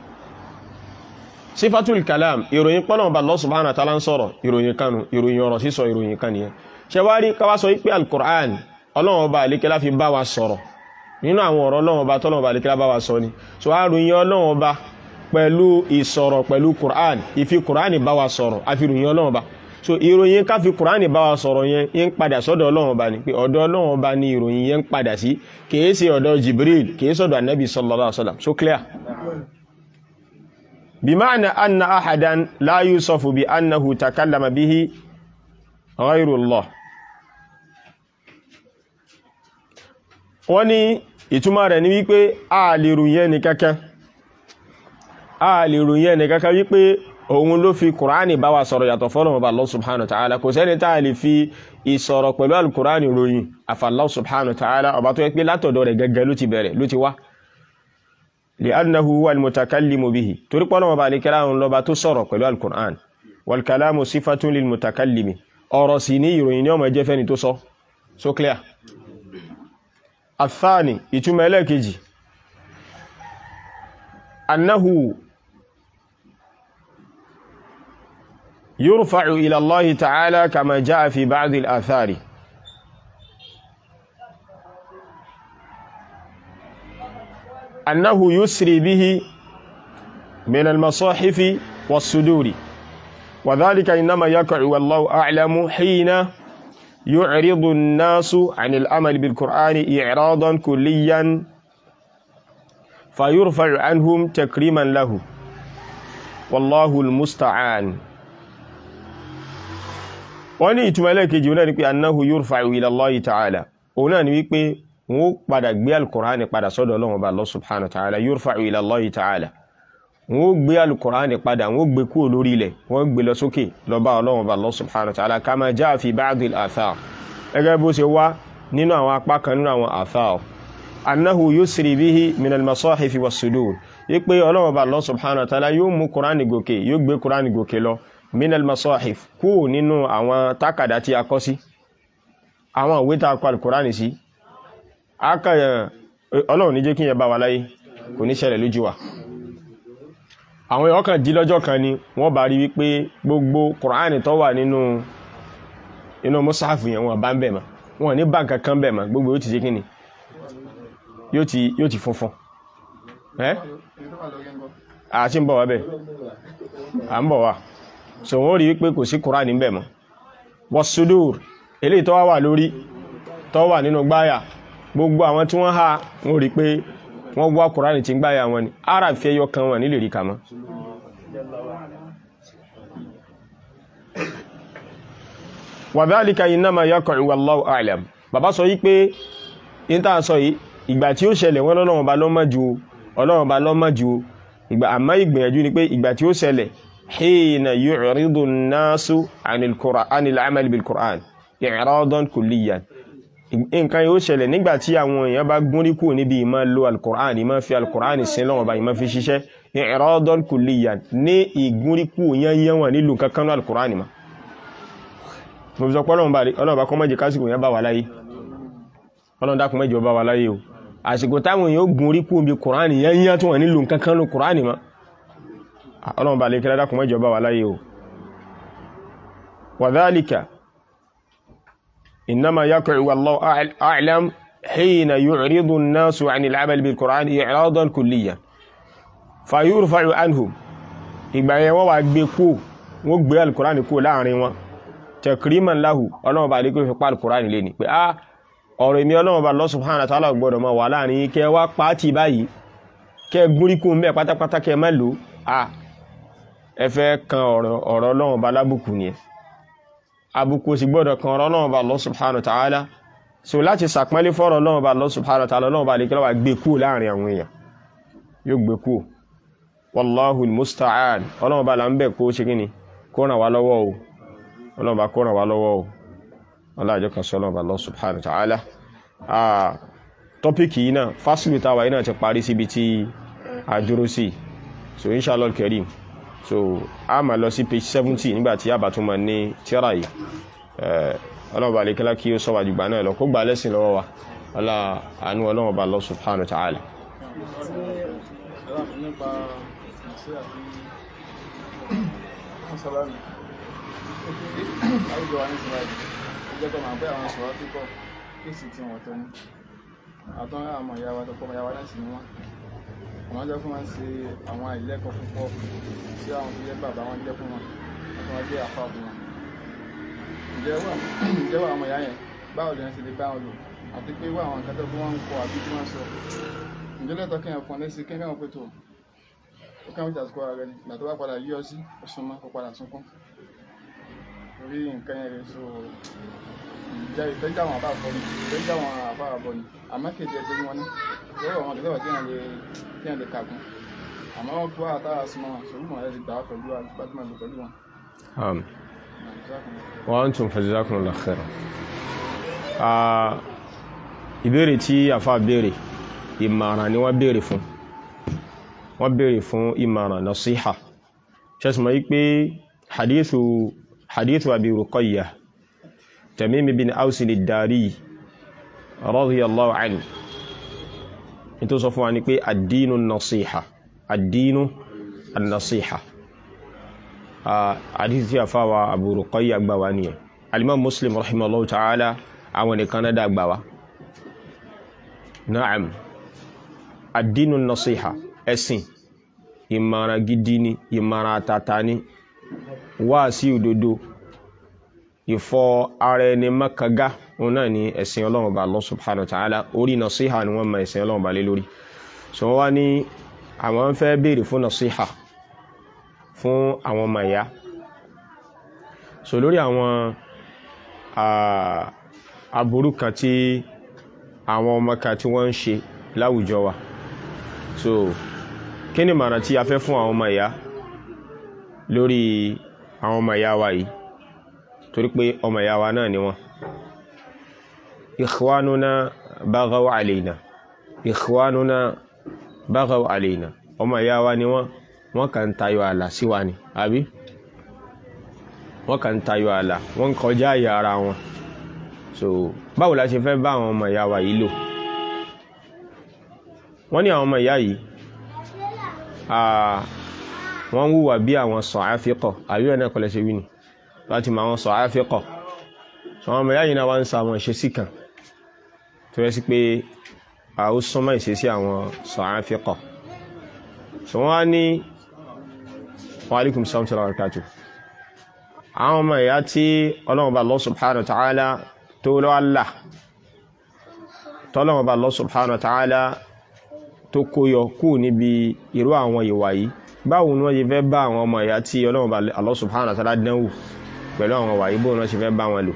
sifatul kalam ìròyìn pọ́lọ́run bá Allah subhanahu wa ta'ala ń sọ̀rọ̀ ìròyìn kanu ìròyìn ọ̀rọ̀ sísọ ìròyìn kan nìyẹn ṣe wá rí káwá sọ wípé al-Qur'an ọlọ́run bá àlékẹ́lá fi bá wa sọ̀rọ̀ nínú àwọn ọ̀rọ̀ ọlọ́run ọba tọ́lọ́run ọba àlékẹ́lá bá wa sọ ni so a ròyìn ọlọ́run ọba pẹ̀lú ìsọ̀rọ̀ pẹ̀lú Qur'an ìfi Qur'an bá wa sọ̀rọ̀ a fi ròyìn ọlọ́run ọba so ìròyìn ká fi Qur'an bá wa sọ̀rọ̀ yẹn yẹn padà sọ́dọ̀ ọlọ́run ọba ni pé ọ̀dọ̀ ọlọ́run ọba ni ìròyìn yẹn padà sí kìí ṣe ọ̀dọ̀ Jibril kìí sọ̀dọ̀ anabi sallallahu alaihi wasallam so clear bima'na anna ahadan la yusafu bi annahu takallama bihi ghayrullah wọ́n ní ìtumọ̀ rẹ̀ ní wípé a lè ròyìn ẹni kankan a lè ròyìn ẹni kankan wípé òun ló fi kùránì bá wa sọ̀rọ̀ yàtọ̀ fọ́lọ́run ọba Allah subhanahu wa ta'ala kò sẹ́ni tá a lè fi ìsọ̀rọ̀ pẹ̀lú alkùránì ròyìn àfi Allah subhanahu wa ta'ala ọba tó yẹ pé látọ̀dọ̀ rẹ̀ gẹ́gẹ́ ló ti bẹ̀rẹ̀ ló ti wá li'annahu huwa al-mutakallimu bihi torí pọ́nà ọba àlekẹ́lá òun lọ́ba tó sọ̀rọ̀ pẹ̀lú alkùránì wal kalamu sifatun lil mutakallimi ọ̀rọ̀ sì ní ìròyìn ní ọmọ ẹjẹ́ fẹ́ni tó sọ so clear athani ìtumọ̀ ẹlẹ́ẹ̀kejì annahu يرفع إلى الله تعالى كما جاء في بعض الآثار أنه يسري به من المصاحف والصدور وذلك إنما يقع والله أعلم حين يعرض الناس عن الأمل بالقرآن إعراضا كليا فيرفع عنهم تكريما له والله المستعان wọ́n ní ìtumọ̀ ẹlẹ́kejì náà ni pé annahu yurfa'u ila Allahi ta'ala òun náà ni wípé wọ́n padà gbé alkùránì padà sọ́dọ̀ Ọlọ́run Ọba Allah subhanahu wa ta'ala yurfa'u ila Allahi ta'ala wọ́n gbé alkùránì padà wọ́n gbé kúrò lórí ilẹ̀ wọ́n gbé lọ sókè lọ bá Ọlọ́run Ọba Allah subhanahu wa ta'ala kama ja'a fi ba'd al-athar gẹ́gẹ́ bó ṣe wá nínú àwọn apá kan nínú àwọn athar annahu yusri bihi min al-masahifi was-sudur wípé Ọlọ́run Ọba Allah subhanahu wa ta'ala yóò mú kùránì gòkè yóò gbé kùránì gòkè lọ minal masahif kú nínú àwọn tákàdá tí a kọ sí àwọn ìwé tá a kọ alkùránì sí akàyà ọlọ́run ní jẹ́ kí yẹn bá wa láyé kò ní ṣẹlẹ̀ lójú wa àwọn ọkàn jí lọ́jọ́ kan ni wọ́n bá rí wípé gbogbo kùránì tó wà nínú inú mọ́sáàfù yẹn wọ́n bá ń bẹ̀ mọ́ wọ́n ní báǹkà kan bẹ̀ mọ́ gbogbo yóò ti ṣe kí ni yóò ti funfun ẹ́ àti ń bọ̀ wá bẹ̀ à ń bọ̀ wá so wọ́n rí wípé kò sí kùránì níbẹ̀ mọ́ wọ́sùdúr eléyìí tó wà lórí tó wà nínú gbáyà gbogbo àwọn tí wọ́n há wọ́n rí pé wọ́n wá kùránì tí ń gbáyà wọn ni ara fi ẹyọ kan wọn nílè rí kàmọ́ wàdálíkà innama yaqa'u wallahu a'lam bàbá sọ yí pé níta sọ yìí ìgbà tí ó ṣẹlẹ̀ wọ́n lọ́lọ́wọ́n bá lọ́mọ́ ju ọlọ́wọ́n bá lọ́mọ́ ju ìgbà àmọ́ ìgbìyànjú ni pé ìgbà tí ó ṣẹlẹ̀ حين يعرض الناس عن القرآن عن العمل بالقرآن إعراضا كليا nǹkan yóò ṣẹlẹ̀ nígbà tí àwọn èèyàn bá gúnrí kù níbi ìmọ̀ lo alkùrán ìmọ̀ fi alkùrán sin lọ́wọ́ bá ìmọ̀ fi ṣiṣẹ́ i'radan kulliyan ní ìgúnrí kù yányán wọn nílùú kankan náà alkùrán ìmọ̀ mo fi sọ pé ọlọ́run bá kọ́ mọ́jẹ kásìkò yẹn bá wà láyé ọlọ́run dákun mẹ́jọ bá wà láyé o àsìkò táwọn èèyàn gúnrí kù níbi kùrán yányán tí wọ́n nílùú kankan náà kùrán ìmọ̀ ọlọ́run bá lè kí ládàkùn mẹ́jọ bá wà láyé o wàdálìkà innama yaqa'u wallahu a'lam hina yu'ridu an-nasu 'ani al-'amal bil-Qur'an i'radan kulliyan fayurfa'u anhum ìgbà yẹn wọ́n wà gbé kú wọ́n gbé al-Qur'an kú láàrin wọn takriman lahu ọlọ́run bá lè kí fi pa al-Qur'an lé ní pé a ọ̀rọ̀ èmi ọlọ́run bá Allah subhanahu wa ta'ala gbọ́dọ̀ máa wà láàrin kẹ wá pàtì báyìí kẹ gúnrí kú mẹ́ pátápátá kẹ má lò á ẹ fẹ́ kan ọ̀rọ̀ ọlọ́run bá lábùkù ni ẹ àbùkù sì gbọ́dọ̀ kan ọ̀rọ̀ ọlọ́run bá Allah subhanahu wa ta'ala so láti sàpẹ́lé fọ́rọ̀ ọlọ́run bá Allah subhanahu wa ta'ala ọlọ́run bá lè kílọ́wà gbé kú láàrin àwọn èèyàn yóò gbé kú wallahu musta'an ọlọ́run bá là ń bẹ̀ kó ṣe kíni kó ràn wá lọ́wọ́ o ọlọ́run bá kó ràn wá lọ́wọ́ o ọlọ́jọ́ kan sọ ọlọ́run bá Allah subhanahu wa ta'ala tọ́pìkì yìí náà fásitì táwa yìí náà ti parí síbi tí a dúró sí so inshallah al-karim so a máa lọ sí page seventy nígbà tí a bá tún máa ní tíra yìí ọlọ́run bá lè kílá kí ó sọ wájú gbà náà lọ kó gbà lẹ́sìn lọ́wọ́ wa ọlá àánú ọlọ́run bá Allah subhanahu wa ta'ala. àtọ́n àwọn ìyá wa tọ́kọ́ ìyá wa láti ní wọn àwọn jẹ́ fún wọn ṣe àwọn àìlẹ́kọ̀ọ́ púpọ̀ sí àwọn tó jẹ́ bàbá wọn jẹ́ fún wọn àti wọn jẹ́ àfa fún wọn. ǹjẹ́ wà ǹjẹ́ wà àwọn ìyá yẹn báwo lè ṣe lè bá wọn lò àti pé wà àwọn nǹkan tó fún wọn ń kọ àbí tí wọ́n sọ. ǹjẹ́ lẹ́tọ̀ kí wọn fọn lẹ́sìn kí wọ́n pè tó ó kàn wíjà sukọ́ ara rẹ ni ìgbà tó bá padà yí ọ sí ọ̀sùn mọ́ kó padà sunkún. torí nǹkan yẹn rẹ̀ so ìjà ìfẹ́ jáwọn àbá àbọ̀ ni ìfẹ́ jáwọn àbá àbọ̀ ni àmọ́ kejì ẹsẹ̀ ni wọ́n ní lọ́wọ́ àwọn àdúgbò tí wọ́n lè tí wọ́n lè kàkún àmọ́ wọ́n fún àtàrà súnmọ́ wọn ṣòwò mọ̀ ẹ́ ti gbà á pẹ̀lú àgbàdìmọ̀ lò pẹ̀lú wọn. am Náà, jazakumullah. wa antum fajazakumullahu khairan ah ìbéèrè tí àfa béèrè ìmọ̀ràn ni wọ́n béèrè fún wọ́n béèrè fún ìmọ̀ràn nasiha ṣẹ́sùmọ́ yí pé hadithu hadithu abi ruqayyah tamim bin ausin ad-dari radiyallahu anhu ní tó sọ fún wa ní pé ad-dinu nasiha ad-dinu an-nasiha hadith tí a fáwa Abu Ruqayyah gbà wá nìyẹn alimam Muslim rahimahullahu ta'ala àwọn nìkan náà dá gbà wá na'am ad-dinu nasiha ẹ̀sìn ìmọ̀ràn gidi ni ìmọ̀ràn àtàtà ni wá sí òdodo ìfọ ara ẹni mọ́kàngá òun náà ni ẹ̀sìn ọlọ́run bá Allah subhanahu wa ta'ala orí nasiha ni wọ́n mọ ẹ̀sìn ọlọ́run bá lé lórí so wọ́n wá ní àwọn fẹ́ béèrè fún nasiha fún àwọn ọmọ ìyá so lórí àwọn aburú kan tí àwọn ọmọ kan tí wọ́n ń ṣe láwùjọ wa so kí ni màrà tí a fẹ́ fún àwọn ọmọ ìyá lórí àwọn ọmọ ìyá wa yìí torí pé ọmọ ìyá wa náà ni wọ́n ikhwanuna baghaw alayna ikhwanuna baghaw alayna ọmọ ìyá wa ni wọ́n wọ́n kàn tayọ àlà sí wa ni àbí wọ́n kàn tayọ àlà wọ́n kọjá àyà ara wọn so báwo la ṣe fẹ́ bá àwọn ọmọ ìyá wa yìí lò wọ́n ní àwọn ọmọ ìyá yìí wọ́n ń wùwà bí àwọn sọ̀áfíkọ̀ àbí ẹ̀ náà kọ́lẹ̀ ṣe wí ni láti mọ àwọn sọ̀áfíkọ̀ so àwọn ọmọ ìyá yìí náà wá ń sa àwọn ìṣesí kan tó yẹ sí pé a ó súnmọ́ ìṣesí àwọn sọ̀áfíkọ̀ so wọ́n á ní wa alaikum salam wa barakatuh àwọn ọmọ ìyá tí ọlọ́run bá Allah subhanahu wa ta'ala tó lọ́wọ́ là tọ́lọ́run bá Allah subhanahu wa ta'ala tó kóyọ kú níbi irú àwọn ìwà yìí báwo ni wọ́n ṣe fẹ́ bá àwọn ọmọ ìyá tí ọlọ́run bá Allah subhanahu wa ta'ala dánwò pẹ̀lú àwọn ìwà yìí bóun wọ́n ṣe fẹ́ bá wọn lò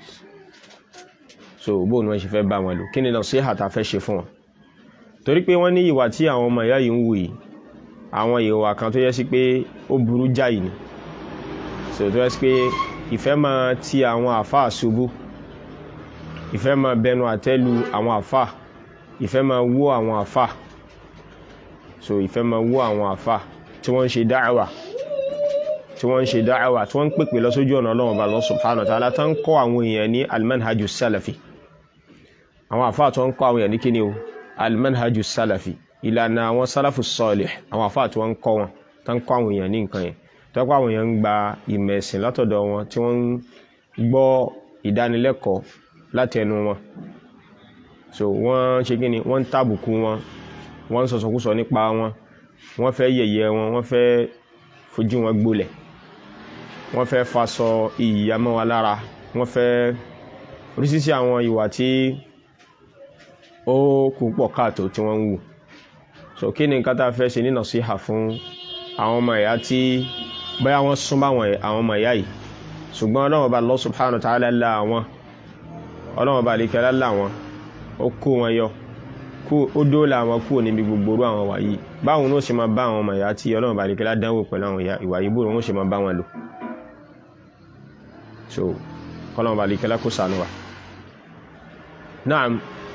so bóun wọ́n ṣe fẹ́ bá wọn lò kí ni nasiha tá fẹ́ ṣe fún wọn torí pé wọ́n ní ìwà tí àwọn ọmọ ìyá yìí ń wù yìí àwọn ìwà kan tó yẹ sí pé ó burú jáì ni so tó yẹ sí pé ìfẹ́ máa ti àwọn àfáà ṣubú ìfẹ́ máa bẹnu àtẹ́lu àwọn àfáà ìfẹ́ máa wó àwọn àfáà so ìfẹ́ máa wó àwọn àfáà tí wọ́n ń ṣe dáàwà tí wọ́n ń ṣe dáàwà tí wọ́n ń pèpè lọ sójú ọ̀nà ọlọ́run ọba Allah subhanahu wa ta'ala tó ń kọ́ àwọn èèyàn ní almanhaju salafi àwọn àfáà tó ń kọ́ àwọn èèyàn ní kíni o almanhaju salafi ìlànà àwọn sálàfù sọ́ọ̀lẹ̀ àwọn àfáà tí wọ́n ń kọ́ wọn tó ń kọ́ àwọn èèyàn ní nǹkan yẹn tó kọ́ àwọn èèyàn ń gba ìmọ̀ ẹ̀sìn látọ̀dọ̀ wọn tí wọ́n ń gbọ́ ìdánilẹ́kọ̀ọ́ láti ẹnu wọn so wọ́n ṣe kí ni wọ́n ń tàbùkù wọn wọ́n ń sọ̀sọ̀kúsọ nípa wọn wọ́n fẹ́ yẹ̀yẹ́ wọn wọ́n fẹ́ fojú wọn gbolẹ̀ wọ́n fẹ́ faṣọ ìyà mọ́ wọn lára wọ́n fẹ́ oríṣiríṣi àwọn ìwà tí ó kù pọ̀ káàtó tí wọ́n ń wù so kí ni nǹkan tá a fẹ́ ṣe ní nasiha fún àwọn ọmọ ìyá tí bóyá wọ́n súnmọ́ àwọn ọmọ ìyá yìí ṣùgbọ́n ọlọ́run bá Allah subhanahu wa ta'ala lá àwọn ọlọ́run bá àlekẹ́ lá wọn ó kó wọn yọ ó dóòlà àwọn kúrò níbi gbogbo orú àwọn wàyí báwọn ní ó ṣe máa bá àwọn ọmọ ìyá tí ọlọ́run bá àlekẹ́ lá dánwò pẹ̀lú àwọn ìwà yìí bóòrò wọn ó ṣe máa bá wọn lò so kọ́lọ́run bá àlekẹ́ lá kó ṣàánú wa naam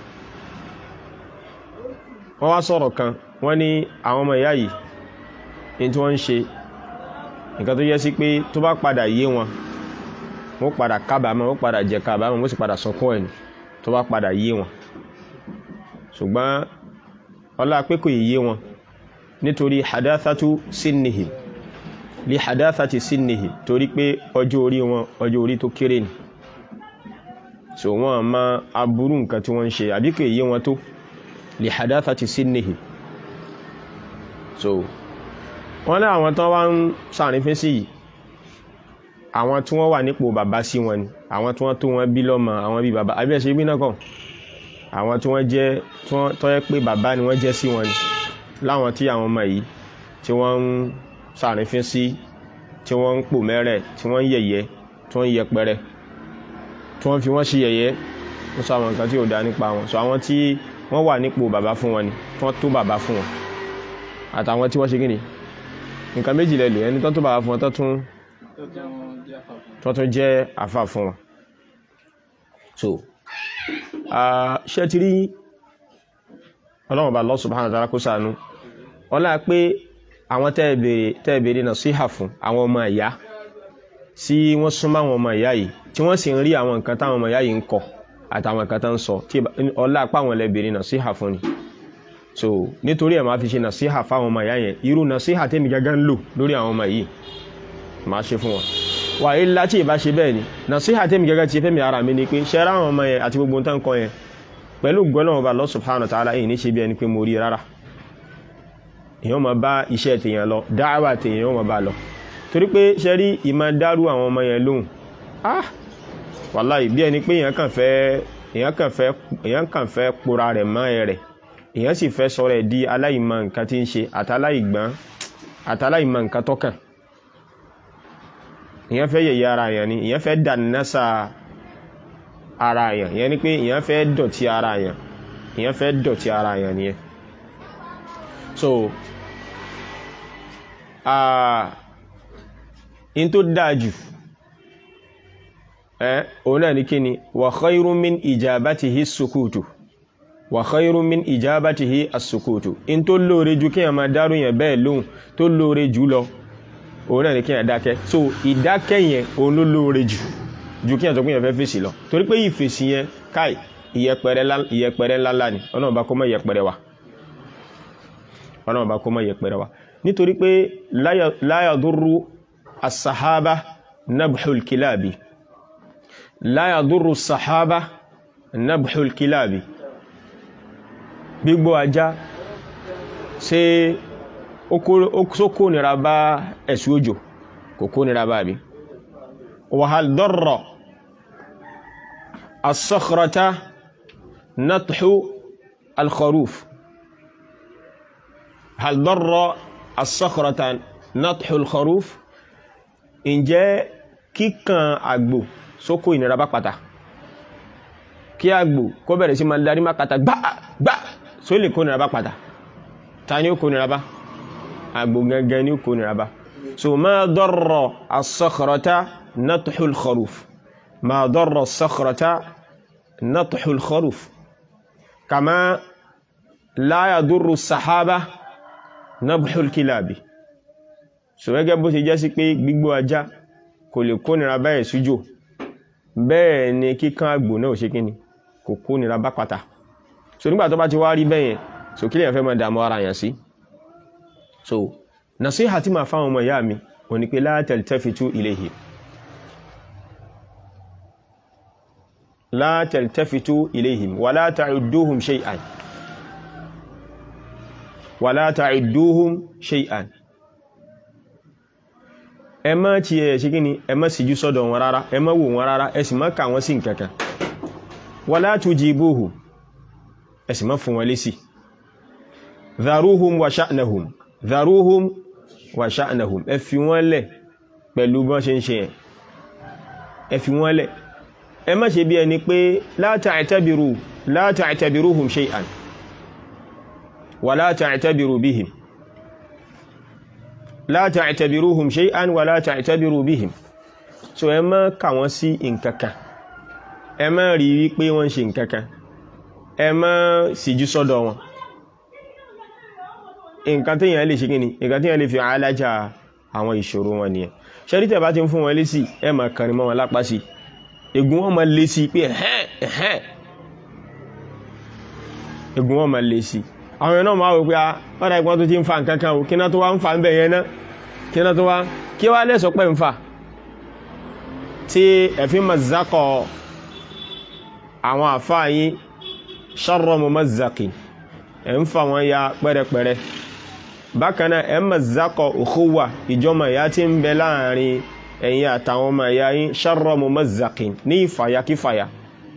wọ́n wá sọ̀rọ̀ kan wọ́n ní àwọn ọmọ ìyá yìí ní tí wọ́n ń ṣe nǹkan tó yẹ sí pé tó bá padà yé wọn wọ́n padà kábàámọ̀ wọ́n padà jẹ kábàámọ̀ wọ́n sì padà sọkún ẹ̀ tó bá padà yé wọn ṣùgbọ́n ọlá pé kò yé wọn nítorí hadathatu sinnihim li hadathati sinnihim torí pé ọjọ́ orí wọn ọjọ́ orí tó kéré ni so wọ́n ma aburú nǹkan tí wọ́n ń ṣe àbí kò yé wọn tó li hadathati sinnihim so wọ́n ní àwọn tán wá ń sàrífín sí yìí àwọn tí wọ́n wà nípò bàbá sí wọn ni àwọn tí wọ́n tó wọn bí lọ́mọ àwọn bí bàbá àbí ẹ̀ṣẹ̀ bí náà kàn àwọn tí wọ́n jẹ́ tó yẹ pé bàbá ni wọ́n jẹ́ sí wọn ni láwọn tí àwọn ọmọ yìí tí wọ́n ń sàrífín sí tí wọ́n ń pò mẹ́rẹ̀ tí wọ́n ń yẹ̀yẹ́ tí wọ́n ń yẹpẹrẹ tí wọ́n fi wọ́n ṣe yẹ̀yẹ́ ó sọ àwọn nǹkan tí ò dá nípa wọn sọ àwọn tí wọ́n wà nípò bàbá fún wọn ni tí wọ́n tó bàbá fún wọn àtàwọn tí wọ́n ṣe kíni nǹkan méjì lẹ́lò ẹni tó tó bá fún wọn tó tún tó tún jẹ́ àfàfún tó tún jẹ́ àfà fún wọn so ṣe ti rí ọlọ́run bá Allah subhanahu wa ta'ala kó ṣàánú ọlá pé àwọn tẹ́ẹ̀bẹ̀rẹ̀ náà síhà fún àwọn ọmọ ìyá sí wọ́n súnmọ́ àwọn ọmọ ìyá yìí tí wọ́n sì ń rí àwọn nǹkan táwọn ọmọ ìyá yìí ń kọ àtàwọn nǹkan tó ń sọ tí ọlá apá àwọn ẹlẹ́bẹ̀rẹ̀ náà síhà fún ni so nítorí ẹ̀ máa fi ṣe náà síhà fáwọn ọmọ ìyá yẹn irú náà síhà tẹ́mi gángan ń lò lórí àwọn ọmọ yìí máa ṣe fún wọn wà á ilá tí ìbá ṣe bẹ́ẹ̀ ni náà síhà tẹ́mi gángan ti fẹ́mi ara mi ni pé ṣẹ́ra àwọn ọmọ yẹn àti gbogbo nǹkan kan yẹn pẹ̀lú gbọ́nà ọba Allah subhanahu wa ta'ala èyí ní ṣe bí ẹni pé mo rí rárá èyàn máa bá iṣẹ́ tèèyàn lọ dáwà tèèyàn máa bá lọ torí pé ṣe rí ìmá dárú àwọn ọmọ yẹn lóhùn ah wàláì bí ẹni pé èyàn kàn fẹ́ èyàn kàn fẹ́ èyàn kàn fẹ́ pora rẹ̀ mọ́ ẹ rẹ̀ èyàn sì fẹ́ sọ̀rọ̀ ẹ̀ di aláìmọ̀ nǹkan tí ń ṣe àtàláìgbọ́n àtàláìmọ̀ nǹkan tọ́kàn èyàn fẹ́ yẹ̀yẹ́ ara yẹn ni èyàn fẹ́ dànásà ara yẹn yẹn ni pé èyàn fẹ́ dọ̀tí ara yẹn èyàn fẹ́ dọ̀tí ara yẹn nìyẹn so in tó dájú ẹ́ òun náà ní kí ni wa khayrun min ijabatihi sukutu wa khayrun min ijabatihi as-sukutu in tó lóore jù kí a máa dárú yẹn bẹ́ẹ̀ lóhun tó lóore jù lọ òun náà ní kí a dákẹ́ so ìdákẹ́ yẹn òun ló lóore jù jù kí a tó kún yẹn fẹ́ fèsì lọ torí pé ìfèsì yẹn káì ìyẹpẹrẹ ńláńlá ni ọlọ́run bá kó mọ́ ìyẹpẹrẹ wa ọlọ́run bá kó mọ́ yẹpẹrẹ wa nítorí pé la yadurru as-sahaba nabhul kilabi la yadurru as-sahaba nabhul kilabi gbígbó ajá ṣe ó kó nira bá ẹ̀sù òjò kò kó nira bá bí wa hal darra as-sakhrata nathu al-kharuf hal darra as-sakhrata nathu al-kharuf ǹjẹ́ kíkan àgbò sókò ìnira bá pàtà kí àgbò kó bẹ̀rẹ̀ sí ma darí má kàtà gbá gbá só lè kó nira bá pàtà ta ni ó kó nira bá àgbò gangan ni ó kó nira bá so ma darra as-sakhrata nathu al-kharuf ma darra as-sakhrata nathu al-kharuf kama la yadurru as-sahaba nabhul kilabi so gẹ́gẹ́ bó ṣe jẹ́ sí pé gbígbó ajá kò lè kó nira báyẹ̀ sújò bẹ́ẹ̀ ni kíkán àgbò náà ṣe kíni kò kó nira bá pàtà so nígbà tó bá ti wá rí bẹ́yẹn so kí lè fẹ́ máa dààmú ara yàn sí so nasiha tí máa fáwọn ọmọ ìyá mi ò ní pé la taltafitu ilayhi la taltafitu ilayhim wala ta'udduhum shay'an wala ta'udduhum shay'an ẹ má ti ẹ̀ ṣe kíni ẹ má síjú sọ́dọ̀ wọn rárá ẹ má wò wọn rárá ẹ sì má kà wọ́n sí nǹkankan wala tujibuhum ẹ sì má fún wọn lésì dharuhum wa sha'nahum dharuhum wa sha'nahum ẹ fi wọ́n lẹ̀ pẹ̀lú bọ́n ṣe ń ṣe ẹ̀ ẹ fi wọ́n lẹ̀ ẹ má ṣe bí ẹni pé la ta'tabiru la ta'tabiruhum shay'an wa la ta'tabiru bihim la ta'tabiruhum shay'an wa la ta'tabiru bihim so ẹ má kà wọ́n sí nǹkankan ẹ má rí wípé wọ́n ṣe nǹkankan ẹ má síjú sọ́dọ̀ wọn nǹkan tí yẹn lè ṣe kíni nǹkan tí yẹn lè fi alájà àwọn ìṣòro wọn nìyẹn ṣẹ́rí tẹ̀ bá ti ń fún wọn lésì ẹ má kàrin mọ́ wọn lápá sí egun wọn máa lé sí pé ẹ̀hẹ́n ẹ̀hẹ́n egun wọn máa lé sí àwọn ẹ̀nà máa wò pé ọ́dá ìpọ́n tó ti ń fa nǹkankan o kí ná tó wá ń fa ń bẹ̀ yẹn náà kí ná tó wá kí wá lẹ́sọ pẹ́ ń fa tí ẹ̀fí mazakọ̀ àwọn àfáàyí sharra mumazzaqin ẹ̀ ń fa wọn ya pẹ́rẹpẹrẹ bákan náà ẹ̀ mazakọ̀ ukhuwa ìjọmọ̀ ìyá tí ń bẹ láàrin ẹ̀yin àtàwọn ọmọ ìyá yín sharra mumazzaqin ní ìfàyà kífàyà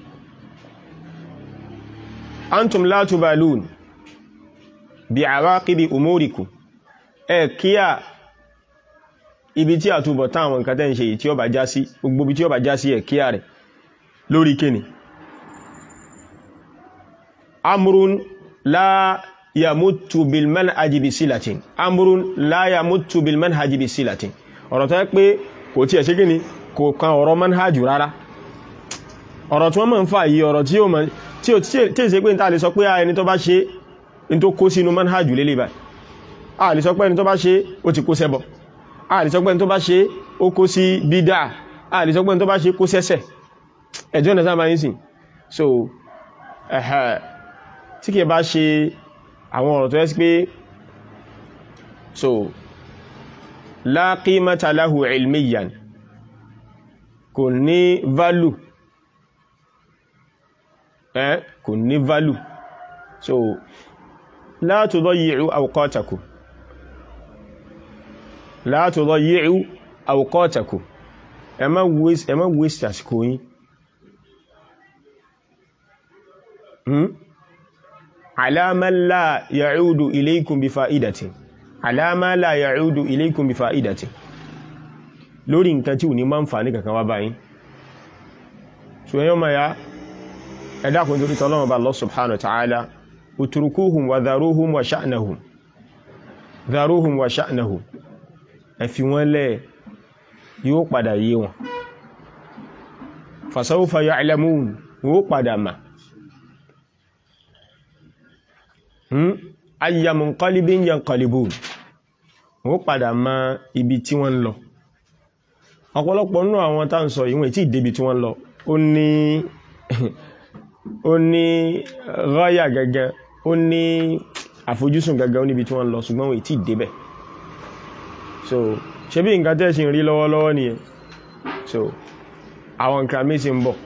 antum la tubalun bí àwákìdí umóríkù ẹ kíyà ibi tí a túbọ̀ táwọn nǹkan tẹ́ ń ṣe yìí tí ó bá já sí gbogbo bí tí ó bá já sí ẹ kíyà rẹ̀ lórí kíni amrun la yamutu bil manhaji bi silatin amrun la yamutu bil manhaji bi silatin ọ̀rọ̀ tó yẹ pé kò tí ẹ̀ ṣe gíní kò kan ọ̀rọ̀ manhajù rárá ọ̀rọ̀ tí wọ́n mọ̀ ń fà yí ọ̀rọ̀ tí ó mọ̀ tí ó tí è ṣe pé ní ta lè sọ pé ẹni tó bá ṣe ní tó kó sínú manhajù lélẹ̀ báyìí a lè sọ pé ẹni tó bá ṣe ó ti kó sẹ́bọ̀ a lè sọ pé ẹni tó bá ṣe ó kó sí bídà a lè sọ pé ẹni tó bá ṣe kó sẹ́sẹ̀ ẹjọ́ ọ̀nà sábà yín sìn so ẹ̀hẹ̀ tí kìí bá ṣe àwọn ọ̀rọ̀ tó yẹ sí pé so la qimata lahu ilmiyan kò ní value ẹ́ kò ní value so la tudayyi'u awqatakum la tudayyi'u awqatakum ẹ má waste ẹ má waste àsìkò yín hmm? ala man la ya'udu ilaykum bi fa'idatin ala ma la ya'udu ilaykum bi fa'idatin lórí nǹkan tí ò ní máa ń fà ní kankan wá báyìí so yọ́ ma ya ẹ̀dá kùn torí tọ́lọ́wọ́ bá Allah subhanahu wa ta'ala utrukuhum wa dharuhum wa sha'nahum dharuhum wa sha'nahum ẹ fi wọ́n lẹ̀ yóò padà yé wọn fasawfa ya'lamun wó padà mà ayya munqalibin yanqalibun wó padà mà ibi tí wọ́n lọ ọ̀pọ̀lọpọ̀ nínú àwọn tá ń sọ ìwọ̀n tí ìdébi tí wọ́n lọ ó ní ó ní ráyà gẹ́gẹ́ ó ní àfojúsùn gẹ́gẹ́ ó níbi tí wọ́n lọ ṣùgbọ́n wọ́n tí ìdébẹ̀ so ṣe bí nǹkan tẹ́ ṣe ń rí lọ́wọ́lọ́wọ́ nìyẹn so àwọn nǹkan míì sì ń bọ̀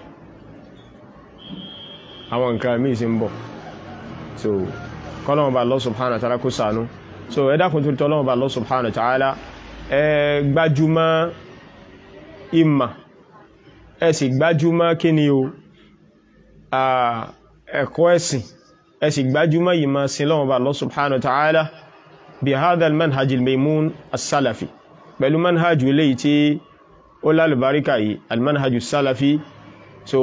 àwọn nǹkan míì sì ń bọ̀ so kọ́lọ́mọba Allah subhanahu wa ta'ala kó ṣàánú so ẹ dákun tó tọ́lọ́mọba Allah subhanahu wa ta'ala ẹ gbájúmọ́ ìmà ẹ sì gbájúmọ́ kí ni o ẹ̀kọ́ ẹ̀sìn ẹ sì gbájúmọ́ ìmà sí lọ́wọ́ba Allah subhanahu wa ta'ala bí hadha al-manhaj al-maymun as-salafi pẹ̀lú manhaj eléyìí tí ó lálùbáríkà yìí al-manhaj as-salafi so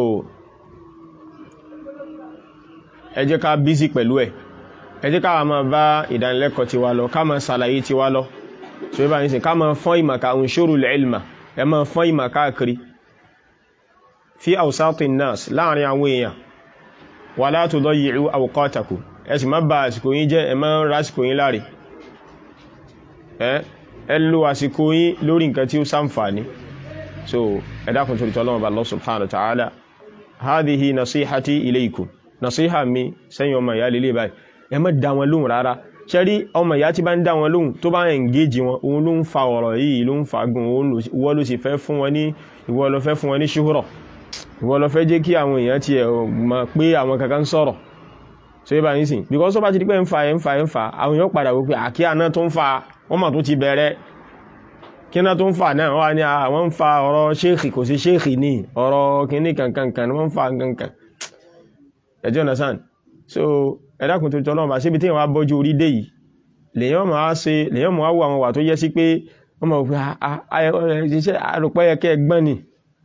ẹ jẹ́ ká bízí pẹ̀lú ẹ̀ ẹ jẹ́ ká máa bá ìdánilẹ́kọ̀ọ́ ti wá lọ ká máa ṣàlàyé ti wá lọ so yíba ní sí ká máa fọ́n ìmà ká unshuru al-ilma ẹ máa fọ́n ìmà káàkiri fi awsati an-nas láàrin àwọn èèyàn wala tudayyi'u awqatakum ẹ sì má bà àsìkò yín jẹ́ ẹ má rásìkò yín láre ẹ lo àsìkò yín lórí nǹkan tí ó ṣàǹfààní so ẹ dákun torí tọ́lọ́wọ́ bá Allah subhanahu wa ta'ala hadhihi nasihati ilaykum nasiha mi sẹ́yìn ọmọ ìyá lélẹ̀ báyìí ẹ má dá wọn lóhùn rárá ṣẹ́rí ọmọ ìyá tí bá ń dá wọn lóhùn tó bá engage wọn òun ló ń fa ọ̀rọ̀ yìí ló ń fa gùn ìwọ ló sì fẹ́ fún wọn ní ìwọ ló fẹ́ fún wọn ní ṣúhùrọ̀ ìwọ ló fẹ́ jẹ́ kí àwọn èèyàn ti mọ̀ pé àwọn kankan sọ̀rọ̀ so yíba yín sìn because tó bá ti di pé ń fa ẹ̀ ń fa ẹ̀ ń fa àwọn èèyàn padà wípé àkíyà náà tó ń fa wọ́n mà tó ti bẹ̀rẹ̀ kí náà tó ń fa náà wọ́n ní àwọn ń fa ọ̀rọ̀ ṣéèkì kò sí ṣéèkì ní ọ̀rọ̀ kìíní kankankan wọ́n ń fa kankan ẹjọ́ understand so ẹ̀dàkùn tó tọ́lọ́mà síbi tí wọ́n á bọ́jú orí dé yìí lèyàn máa ṣe lèyàn máa wọ àwọn wà tó yẹ sí pé wọ́n máa wípé àrùpẹ́ yẹ kẹ́ gbọ́n ni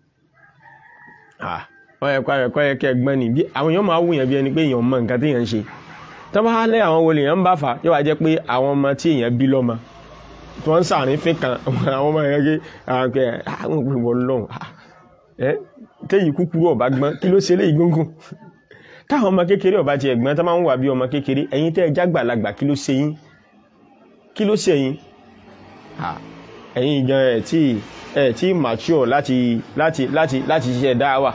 àrùpẹ́ yẹ kẹ́ gbọ́n ni àwọn èèyàn máa wùyàn bí ẹni pé èèyàn mọ nǹkan tí èèyàn ń ṣe tó bá lẹ́ àwọn wo lèyàn bá fà yóò wá jẹ́ pé àwọn ọmọ tí èèyàn bí lọ́mọ tí wọ́n ń sàárín fín kan àwọn ọmọ yẹn gé àwọn òpin wọ́n lọ́hùn ẹ́ téyì kúkúrú ọ̀bá gbọ́n kí ló ṣe léyìí gúngùn táwọn ọmọ kékeré ọba ti ẹ̀gbọ́n tó máa ń wà bí ọmọ kékeré ẹ̀yin tẹ́ ẹ jágbàlagbà kí ló ṣe yín kí ló ṣe yín ẹ̀yin gan ẹ̀ tí ẹ̀ tí mature láti láti láti láti ṣiṣẹ́ dáwà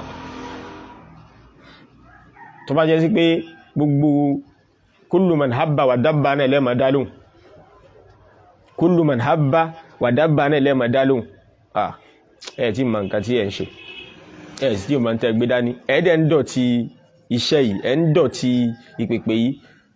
tó bá jẹ́ sí pé gbogbo kullu man habba wà dábà náà lẹ́mọ̀ dálóhùn kullu man habba wà dábà náà lẹ́mọ̀ dálóhùn ẹ̀ tí mọ̀ nǹkan tí ẹ̀ ń ṣe ẹ̀ sì tí ò máa ń tẹ́ gbé dání ẹ̀ẹ́dẹ̀ ń dọ̀tí iṣẹ́ yìí ẹ̀ ń dọ̀tí ìpèpè yìí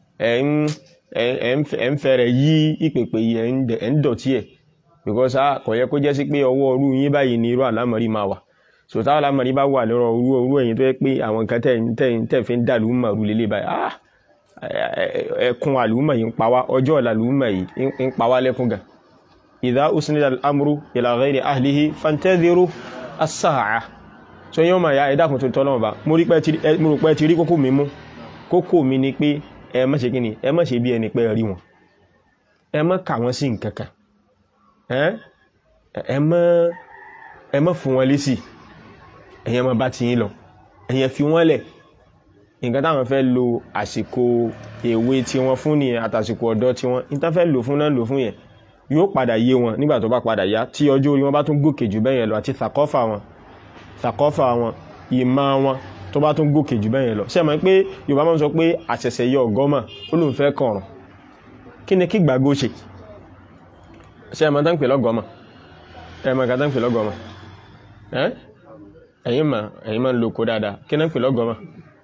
ẹ̀ ń fẹ́rẹ̀ yí ìpèpè yìí ẹ̀ ń dọ̀tí ẹ̀ because a kò yẹ kó jẹ́ sí pé ọwọ́ orú yín báyìí ni irú àlámọ̀rí máa wà so táwọn àlámọ̀rí bá wà lọ́rọ̀ orú orú ẹ̀yìn tó yẹ pé àwọn nǹkan tẹ̀ fi ń dà lùmọ̀ rú lélẹ̀ báyìí ah ẹkùn àlùmọ̀ yìí ń pa wá ọjọ́ ọ̀la àlùmọ̀ yìí ń pa wá lẹ́kùn gan idha usnida al-amru ila ghayri ahlihi fantadhiru as-sa'a so yíò máa ya ẹ̀dàkùn tó tọ́lọ́wọ́ bá mo rò pé ti rí kókó mi mú kókó mi ni pé ẹ má ṣe kíni ẹ má ṣe bí ẹni pé ẹ rí wọn ẹ má kà wọ́n sí nǹkan kan ẹ́ ẹ má ẹ má fún wọn lésì ẹ̀yin má bá ti yín lọ ẹ̀yin fi wọ́n lẹ̀ nǹkan táwọn fẹ́ lo àsìkò èwe tí wọ́n fún nìyẹn àtàsìkò ọ̀dọ́ tí wọ́n ní tán fẹ́ lò fún náà lò fún yẹn yóò padà yé wọn nígbà tó bá padà yá tí ọjọ́ orí wọn bá tún gòkè jù bẹ́yẹn lọ àti thakọ́fà wọn thakọ́fà wọn ìmọ̀ wọn tó bá tún gòkè jù bẹ́yẹn lọ ṣé ẹ mọ̀ pé Yorùbá máa ń sọ pé àṣẹ̀ṣẹ̀ yọ ọ̀gọ́mà ó lóun fẹ́ kọ̀ọ̀rùn kí ni kí gbàgbó ṣe ṣé ẹ mọ̀ tán pè lọ́gọ́mà ẹ mọ̀ nǹkan tán pè lọ́gọ́mà ẹ́ ẹ̀yin mà ẹ̀yin máa ń lo oko dáadáa kí náà pè lọ́gọ́mà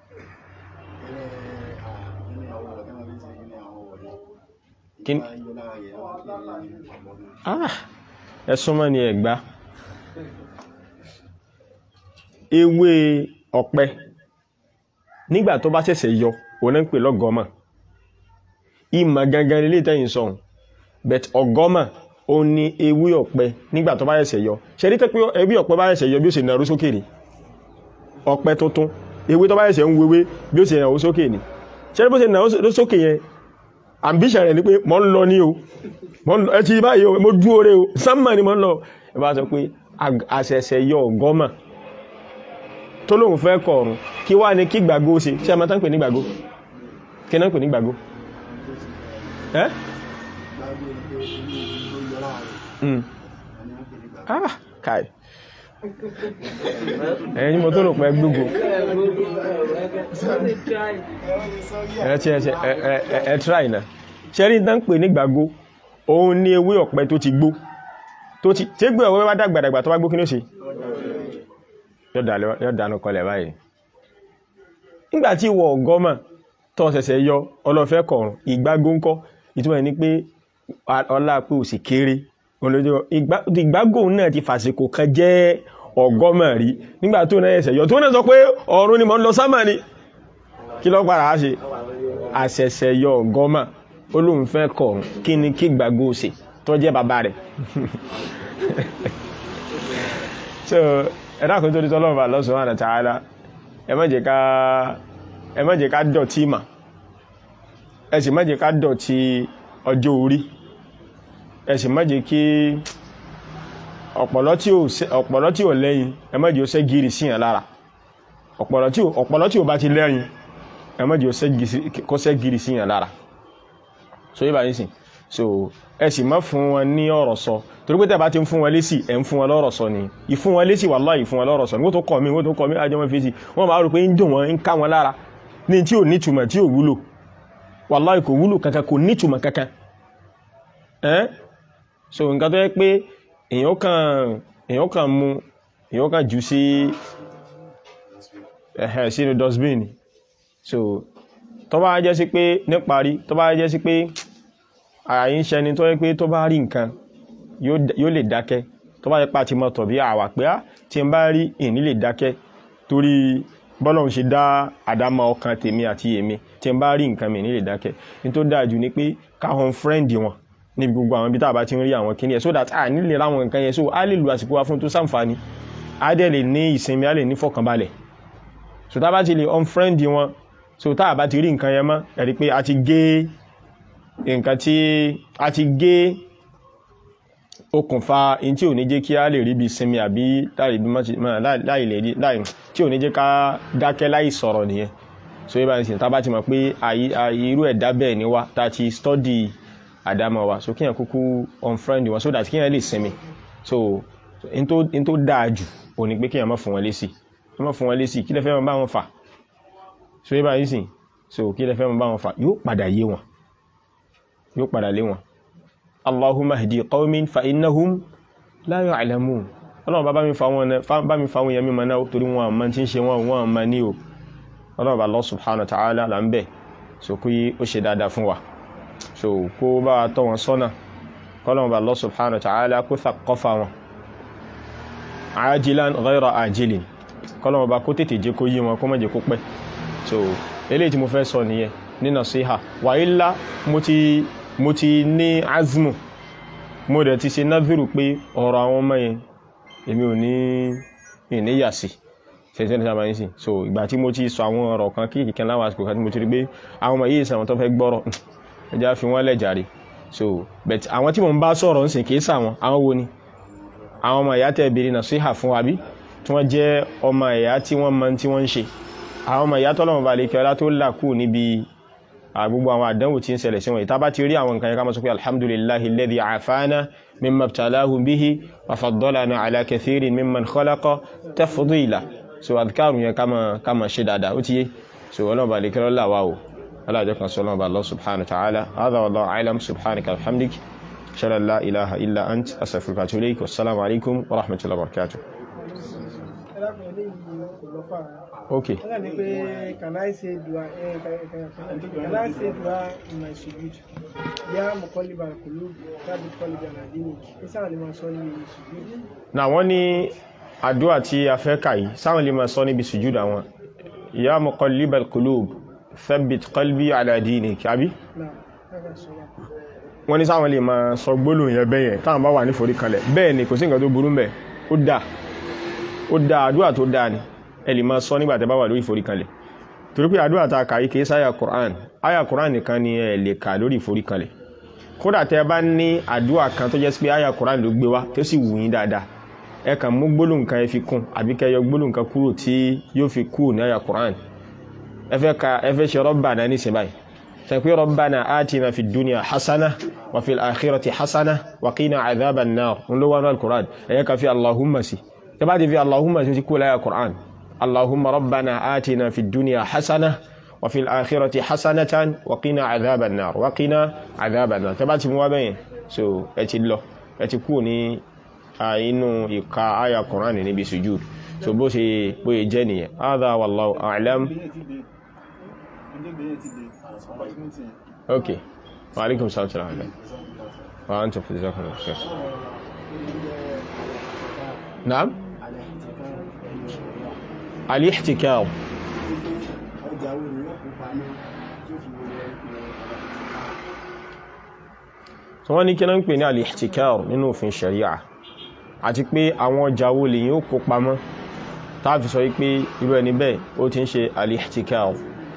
kí ni ah ẹ súnmọ́ ni ẹ̀gbá ewé ọ̀pẹ nígbà tó bá ṣẹ̀ṣẹ̀ yọ òun náà ń pè lọ́gọ́mà ìmọ̀ gangan ilé ìtẹ́yìn sọ̀hún but ọgọ́mà ó ní ewé ọ̀pẹ nígbà tó bá ṣẹ̀ṣẹ̀ yọ ṣe rí tẹ́ pé ewé ọ̀pẹ bá ṣẹ̀ṣẹ̀ yọ bí ó ṣe nàró sókè ni ọ̀pẹ tuntun ewé tó bá ṣẹ̀ṣẹ̀ ń wewé bí ó ṣe nàró sókè ni ṣe rí bó ṣe nàró sókè yẹn ambition rẹ̀ ni pé mo ń lọ ní o mo ń lọ ẹ ti báyìí o mo dúró re o sánmà ni mo ń lọ ẹ bá sọ pé àṣẹ̀ṣẹ̀ yọ ọgọ́mà tó lóun fẹ́ kọ̀ọ̀rùn kí wá ní kí gbàgbó ṣe ṣé a máa tán pè ní gbàgbó kí náà pè ní gbàgbó ẹ́ Mm. ah kai ẹ̀yìn tí mo tó rò pé gbogbo ẹ ti ẹ ẹ ẹ try na ṣẹ́rí tán pè ní gbàgbó òun ní ewé ọ̀pẹ tó ti gbó tó ti tí gbé ọ̀pẹ bá dàgbàdàgbà tó bá gbó kí ní ó ṣe yóò dánú kọlẹ̀ báyìí nígbà tí ìwọ ọgọ́mà tó ṣẹ̀ṣẹ̀ yọ ọlọ́fẹ́ kọ̀ọ̀rùn ìgbágó ńkọ́ ìtumọ̀ ní pé ọlá pé ò sì kéré ìgbágò náà ti fàsìkò kan jẹ́ ọgọ́mà rí nígbà tó náà ẹsẹ̀ yọ tó náà sọ pé ọ̀run ni mo ń lọ sámà ni kí ló padà á ṣe àṣẹ̀ṣẹ̀ yọ ọgọ́mà ó lóun fẹ́ kọ̀ọ̀rùn kí ni kí gbàgbó ṣe tó jẹ́ bàbá rẹ̀ so ẹ̀dá kan tó di tọ́lọ́mù Allah subhanahu wa ta'ala ẹ má jẹ́ ká ẹ má jẹ́ ká dọ̀tí mà ẹ sì má jẹ́ ká dọ̀tí ọjọ́ orí ẹ sì má jẹ́ kí ọ̀pọ̀lọ́ tí ò lẹ́yìn ẹ má jẹ́ ó ṣẹ́ gírí síyàn lára ọ̀pọ̀lọ́ tí ò bá ti lẹ́yìn ẹ má jẹ́ ó ṣẹ́ gírí síyàn lára so yíba yín sìn so ẹ sì má fún wọn ní ọ̀rọ̀ sọ torí pé tẹ́ bá ti ń fún wọn lésì ẹ̀ ń fún wọn lọ́rọ̀ sọ ni ìfún wọn lésì wallahi ìfún wọn lọ́rọ̀ sọ ni wọ́n tó kọ̀ mí wọ́n tó kọ̀ mí ajọ́ wọn fèsì wọ́n máa rò pé ń dùn wọn ń ká wọn lára ní tí ò nítumọ̀ tí ò wúlò wallahi kò wúlò kankan kò nítumọ̀ kankan ẹ́ so nǹkan tó yẹ pé èèyàn kan èèyàn kan mú èèyàn kan jù sí ẹ̀hẹ̀ sínú dustbin so tó bá jẹ́ sí pé níparí tó bá jẹ́ sí pé àyí ń ṣẹni tó yẹ pé tó bá rí nǹkan yóò lè dákẹ́ tó bá yẹ pa ti mọ́ tọ̀bí àwà pé á tí n bá rí ìní lè dákẹ́ torí bọ́lọ̀hún ṣe dá àdámọ́ ọkàn tèmi àti èmi tí n bá rí nǹkan mi ní lè dákẹ́ ní tó dáa jù ni pé káwọn fírẹ́ǹdì wọn níbi gbogbo àwọn ibi tá a bá ti ń rí àwọn kíní ẹ̀ so that a nílè ráwọn nǹkan yẹn so a lè lu àsìkò wa fún tó sàǹfààní a dẹ̀ lè ní ìsinmi a lè ní fọkànbalẹ̀ so tá a bá ti lè unfriend wọn so tá a bá ti rí nǹkan yẹn mọ́ ẹ̀rí pé a ti gé nǹkan tí a ti gé okùnfà in tí ò ní jẹ́ kí a lè rí bí sinmi àbí láì lè rí láì tí ò ní jẹ́ ká dákẹ́ láì sọ̀rọ̀ nìyẹn so yíba ìsìn tá a bá ti mọ̀ pé irú ẹ̀dá bẹ́ẹ̀ ni wá tá a ti study àdámọ̀ wa so kíyàn kúkú unfriend wọn so that kíyàn lè sinmi so in tó dáa jù ò ní pé kíyàn má fún wọn lésì kí má fún wọn lésì kí lẹ fẹ́ máa bá wọn fà so yíba ìsìn so kí lẹ fẹ́ máa bá wọn fà yóò padà yé wọn yóò padà lé wọn allahumma hdi qawmin fa innahum la ya'lamun ọlọ́run bá bá mi fa wọn yẹn mímọ̀ náà torí wọn àmọ́ tí ń ṣe wọn wọn àmọ́ ní o ọlọ́run bá Allah subhanahu wa ta'ala là ń bẹ̀ so kú yí ó ṣe dáadáa fún wa so kó bá tọ́ wọn sọ́nà kọ́lọ́run bá Allah subhanahu wa ta'ala kó thaqafa wọn ajilan ghayra ajilin kọ́lọ́run bá kó tètè jẹ́ kó yí wọn kó má jẹ́ kó pẹ́ so eléyìí tí mo fẹ́ sọ nìyẹn ní nasiha wà ilá mo ti mo ti ní azmu mo dẹ̀ ti ṣe náfíìrù pé ọ̀rọ̀ àwọn ọmọ yẹn èmi ò ní ìníyàsí ṣẹ̀ṣẹ̀ ní sábà ń sìn so ìgbà tí mo ti sọ àwọn ọ̀rọ̀ kan kí kìkan láwọn àsìkò kan tí mo ti rí pé àwọn ọmọ yìí sàwọn tó fẹ́ gbọ́rọ̀ ẹja fi wọ́n lẹ̀ jàre so but àwọn tí mo ń bá sọ̀rọ̀ ń sìn kì í sàwọn àwọn wo ni àwọn ọmọ ìyá tẹ̀ bèrè nasiha fún wa bí tí wọ́n jẹ́ ọmọ ìyá tí wọ́n mọ tí wọ́n ń ṣe àwọn ọmọ ìyá tọ́lọ́mọ balẹ̀ kí ọlá tó là kú níbi gbogbo àwọn àdánwò tí ń ṣẹlẹ̀ sí wọn ìta bá ti rí àwọn nǹkan yẹn ká máa sọ pé alhamdulillahi alladhi afana mimma ibtalahu bihi wa faddalana ala kathirin mimman khalaqa tafdila so adhkaru yẹn ká máa ṣe dáadáa ó ti yé so ọlọ́mọ balẹ̀ kí ọlá wà o alájọ kan sọ ọlọ́mọ Allah subhanahu wa ta'ala hadha wallahu a'lam subhanaka alhamdik shalla la ilaha illa ant astaghfiruka wa atubu ilayk wassalamu alaikum wa rahmatullahi wa barakatuh Okay. Wọ́n ní pé can I say dua eh, can I say dua in my sujud? Yá mọ̀kọ́líbà kùlú tábí kọ́líbà nàdínì. Kí sáwọn lè máa sọ ní sujud? Na wọ́n ní àdúrà tí a fẹ́ kà yìí, sáwọn lè máa sọ níbi sujud àwọn. Yá muqallibal qulub, thabbit qalbi ala dinik, àbí? Náà, káàkiri sọ wá. Wọ́n ní sáwọn lè máa sọ gbólóhùn yẹn bẹ́yẹn táwọn bá wà ní forí kalẹ̀. Bẹ́ẹ̀ ni kò sí nǹkan tó burú mbẹ̀. Ó dáa. Ó dáa àdúrà tó dáa ni ẹ lè máa sọ nígbà tẹ́ bá wà lórí ìforíkanlẹ̀ torí pé àdúrà ta kàí kìí sáyà Qur'an àyà Qur'an nìkan ni ẹ lè kà lórí ìforíkanlẹ̀ kódà tẹ́ bá ní àdúrà kan tó jẹ́ sí pé àyà Qur'an ló gbé wá tó sì wù yín dáadáa ẹ kàn mú gbólóhùn kan ẹ fi kún àbí kẹ́ yọ gbólóhùn kan kúrò tí yóò fi kúrò ní àyà Qur'an ẹ fẹ́ ka ẹ fẹ́ ṣe Rabbana ní sìn báyìí sẹ́pẹ́ Rabbana atina fid dunya hasana wa fil akhirati hasana wa qina adhaban nar ń ló wà ní al-Qur'an ẹ̀yẹ́ ka fi Allahumma sí tẹ́ bá ti fi Allahumma sí kúrò láyà Qur'an اللهم ربنا آتنا في الدنيا حسنة وفي الآخرة حسنة وقنا عذاب النار وقنا عذاب النار تبعت موابين so ẹ ti lọ ẹ ti kúrò ní inú ìka àyà Qur'an níbi sujud so bó ṣe bóyẹ jẹ́ nìyẹn hadha wallahu a'lam ok wa alaikum salam salam wa antum fi jazakumullahu khair naam alihtikar so wọ́n ní kí náà ń pè ní alihtikar nínú òfin sharia àti pé àwọn ọjà wo lè yíó kó pamọ́ tàbí sọ wípé irú ẹni bẹ́ẹ̀ ó ti ń ṣe alihtikar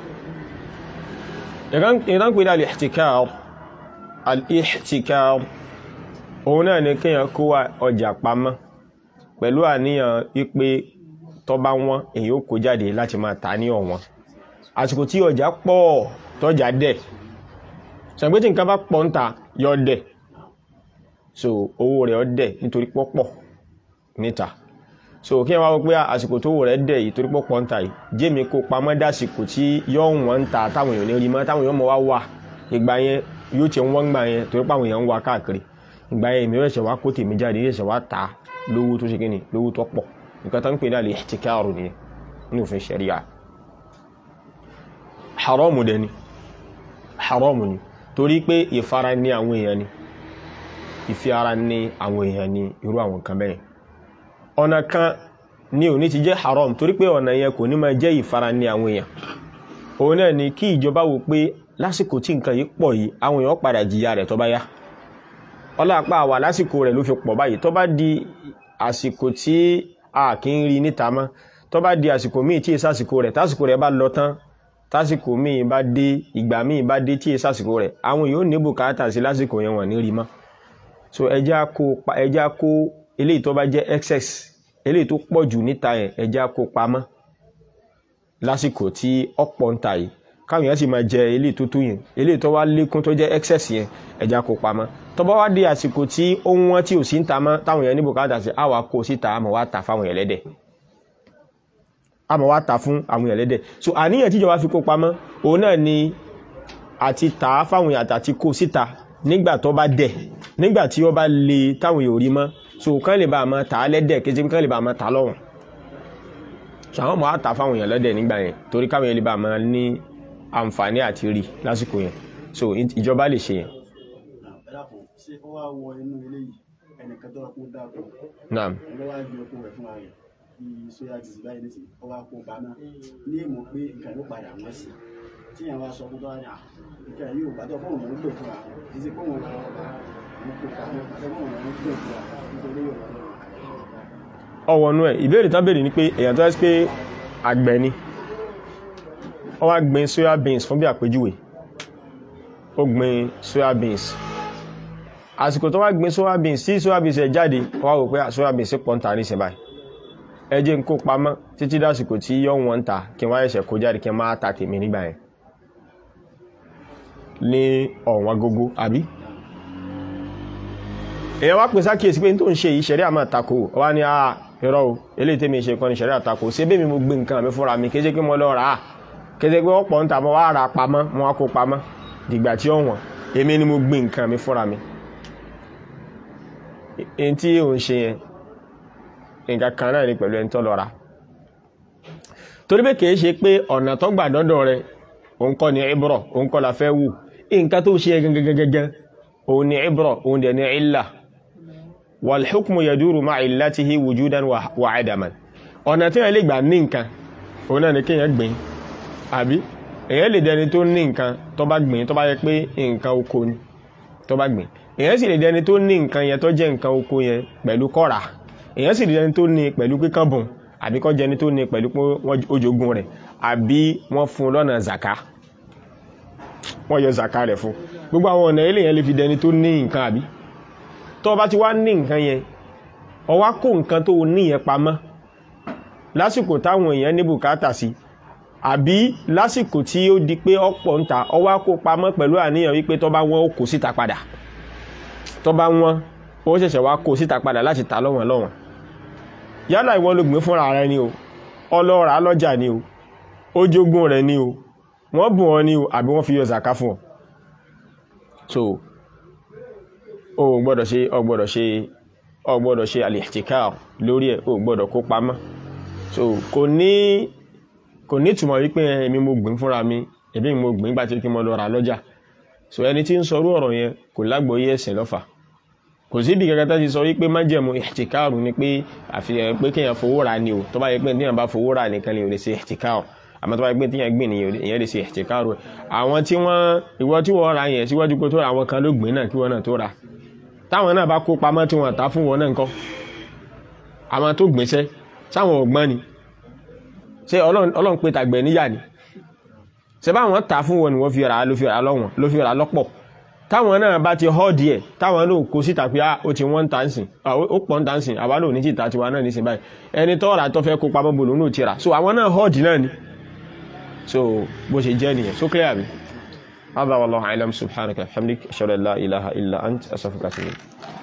ìrán pè ní alihtikar alihtikar òun náà ní kíyàn kó ọjà pamọ́ pẹ̀lú àníyàn wípé tó bá wọ́n èyí ó kó jáde láti máa ta ní ọ̀wọ́n àsìkò tí ọjà pọ̀ tọ́jà dẹ̀ ṣàgbé tí nǹkan bá pọ̀ ń ta yọ dẹ̀ so owó rẹ̀ ọ dẹ̀ nítorí pọ́pọ̀ níta so kí wọ́n wá pé àsìkò tó wò rẹ̀ dẹ̀ yìí torí pọ́pọ̀ ń ta yìí jémi kó pamọ́ dásìkò tí yọ wọ́n ń ta táwọn èèyàn ní rí mọ́ táwọn èèyàn mọ́ wá wà ìgbà yẹn yóò ti wọ́n gbà yẹn torí pàwọn èèyàn ń wá káàkiri ìgbà yẹn èmi rẹ̀ ṣẹ̀ wá kó tèmi jáde rẹ̀ ṣẹ̀ wá ta lówó tó ṣe kí ni lówó tó pọ̀ nǹkan tó ń pè ní al-ihtikaru ní ní òfin ṣẹ̀ríà haramu dẹni haramu ni torí pé ìfara ní àwọn èèyàn ni ìfi ara ní àwọn èèyàn ni irú àwọn nǹkan bẹ́ẹ̀ ọ̀nà kan ní òní ti jẹ́ haram torí pé ọ̀nà yẹn kò ní máa jẹ́ ìfara ní àwọn èèyàn òun náà ni kí ìjọba wò pé lásìkò tí nǹkan yìí pọ̀ yìí àwọn èèyàn padà jìyà rẹ̀ tó bá yá ọlọ́pàá àwà lásìkò rẹ̀ ló fi pọ̀ báyìí tó bá di àsìkò tí a kì í rí níta mọ́ tó bá di àsìkò míì tí ìsàsìkò rẹ̀ tásìkò rẹ̀ bá lọ tán tásìkò míì bá dé ìgbà míì bá dé tí ìsàsìkò rẹ̀ àwọn yóò ní bùkátà sí lásìkò yẹn wọ́n ní rí mọ́ so ẹja kó ẹja kó eléyìí tó bá jẹ́ excess eléyìí tó pọ̀ jù níta yẹn ẹja kó pamọ́ lásìkò tí ọ̀pọ̀ ń ta yìí káwọn èèyàn sì máa jẹ eléyìí tó tó yẹn eléyìí tó wá lékún tó jẹ́ excess yẹn ẹja kó pamọ́ tó bá wá dé àsìkò tí ó ń wọ́n tí ò sí ń ta mọ́ táwọn èèyàn ní bùkátà sí àwa kó síta àmọ́ wá ta fáwọn èèyàn lẹ́dẹ̀ àmọ́ wá ta fún àwọn èèyàn lẹ́dẹ̀ so àníyàn tíjọba fi kó pamọ́ òun náà ni àti tà á fáwọn èèyàn àti kó síta nígbà tó bá dẹ̀ nígbà tí ó bá le táwọn èèyàn ò rí mọ́ so kán lè bá a máa tà á lẹ́dẹ̀ kéjì kán lè bá a máa tà á lọ́wọ́n so àwọn ọmọ wa tà fáwọn èèyàn lẹ́dẹ̀ nígbà yẹn torí káwọn èèyàn lè bá a máa ní àǹfààní àti rí lásìkò yẹn so ìjọba lè ṣe yẹn. ṣé ó wá wọ inú ilé yìí ẹnìkan tó wà kó dáko naam ló wá gbé oko rẹ̀ fún ara rẹ̀ bí sóyà ti sì báyìí nísìnyí ó wá kó bá náà ní ìmọ̀ pé nǹkan ló padà wọ́n sí tí yẹn wá sọ fún tọ́wá ní à nǹkan yìí ò gbàdọ̀ fóun lòún gbè fúnra kì í ṣe fóun lòún kó pamọ́ àti fóun lòún gbè fúnra nítorí yóò lọ́wọ́ ọwọ́nú ẹ̀ ìbéèrè tán béèrè ni pé èèyàn tó ẹ́ sí pé àgbẹ̀ ni ó wá gbin soya beans fún bí àpèjúwe ó gbin soya beans àsìkò tó wá gbin soya beans tí soya beans ẹ̀ jáde ó wá wò pé soya beans pọ̀ ń ta ní ìsìnbáyìí ẹ jẹ́ n kó pamọ́ títí dásìkò tí yọ̀ wọ́n ń ta kí n wá ẹ̀ṣẹ̀ kó jáde kí n máa ta tèmi nígbà yẹn ní ọ̀wọ́n gógó àbí èyàn wá pèsè àkíyèsí pé n tó ń ṣe yìí ṣẹ̀rí àmà tako wá ní àà irọ́ o eléyìí tèmi ṣe kọ́ ni ṣẹ̀rí àtakò ṣé bẹ́ẹ̀ mi mo gbé nǹkan mi fúnra mi kéṣe pé mo lọ rà á kéṣe pé wọ́n pọ̀ ń ta mo wá ra pamọ́ mo wá kó pamọ́ dìgbà tí ó wọ̀n èmi ni mo gbé nǹkan mi fúnra mi èyí tí ò ń ṣe yẹn nǹkan kan náà ni pẹ̀lú ẹni tó lọ rà torí pé kìí ṣe pé ọ̀nà tó gbà dọ́dọ̀ rẹ òun kọ́ ni ibrọ̀ òun kọ́ la fẹ́ wù nǹkan tó ṣe gẹ́gẹ́gẹ́gẹ́ òun ni ibrọ̀ òun dẹ̀ ni illa wal hukmu yaduru ma illatihi wujudan wa adaman ọ̀nà tí wọ́n lè gbà ní nǹkan òun náà ni kéèyàn gbìn àbí èyàn lè dẹni tó ní nǹkan tó bá gbìn tó bá yẹ pé nǹkan oko ni tó bá gbìn èyàn sì lè dẹni tó ní nǹkan yẹn tó jẹ́ nǹkan oko yẹn pẹ̀lú kọ́ra èyàn sì lè dẹni tó ní pẹ̀lú kíkán bùn àbí kọ́ jẹni tó ní pẹ̀lú pé ó jogún rẹ̀ àbí wọ́n fún un lọ́nà zaka wọ́n yọ zaka rẹ̀ fún gbogbo àwọn ọ̀nà ilé yẹn lè fi dẹni tó ní nǹkan àbí tó bá ti wá ní nǹkan yẹn ó wá kó nǹkan tó ní yẹn pamọ́ lásìkò táwọn èèyàn ní bùkátà sí àbí lásìkò tí ó di pé ọ̀pọ̀ ń ta ó wá kó pamọ́ pẹ̀lú àníyàn wípé tó bá wọ́n ó kó síta padà tó bá wọ́n ó ṣẹ̀ṣẹ̀ wá kó síta padà láti ta lọ́wọ́n lọ́wọ́n yálà ìwọ ló gbìn fúnra rẹ ni o ọlọ́ra lọ́jà ni o ó jogún rẹ ni o wọ́n bùn ọ ni o àbí wọ́n fi yọ zaka fún ọ so o gbọ́dọ̀ ṣe o gbọ́dọ̀ ṣe o gbọ́dọ̀ ṣe al-ihtikar lórí ẹ̀ o gbọ́dọ̀ kó pamọ́ so kò ní kò ní túmọ̀ wípé èmi mo gbìn fúnra mi èmi mo gbìn gbà tí kí mo lọ ra lọ́jà so ẹni tí ń sọrú ọ̀rọ̀ yẹn kò lágbóyé ẹ̀sìn lọ́fà kò sí ibi kankan tó ti sọ wípé májẹ̀mú ihtikar ni pé àfihàn pé kéèyàn fowó ra ni o tó bá yẹ pé téèyàn bá fowó ra nìkan ni ò lè ṣe ihtikar àmọ́ tó bá yẹ pé téèyàn gbìn nìyẹn èèyàn lè ṣe ihtikar rẹ̀ àwọn tí wọ́n ìwọ tí wọ́n ra yẹn síwájú pé tó ra àwọn kan ló gbìn náà kí wọ́n náà tó ra táwọn náà bá kó pamọ́ tí wọ́n ta fún wọn náà nǹkan àwọn tó gbìnṣẹ́ sáwọn ọ̀gbọ́n ni ṣé ọlọ́run pé tàgbẹ̀ níyà ni ṣe báwọn ta fún wọn ni wọ́n fi ra ló fi ra lọ́wọ́n ló fi ra lọ́pọ̀ táwọn náà bá ti họ́ díẹ̀ táwọn náà kó síta pé ó ti wọ́n ń tàǹsìn ó pọ̀ ń tàǹsìn àwa náà ní tìta tiwa náà nísìn báyìí ẹni tó rà tó fẹ́ kó pamọ́ bolo náà ti rà so àwọn náà họ́ dì náà ni so bó ṣe jẹ́ nìyẹn so clear mi. هذا والله أعلم سبحانك وبحمدك أشهد أن لا إله إلا أنت أستغفرك وأتوب إليك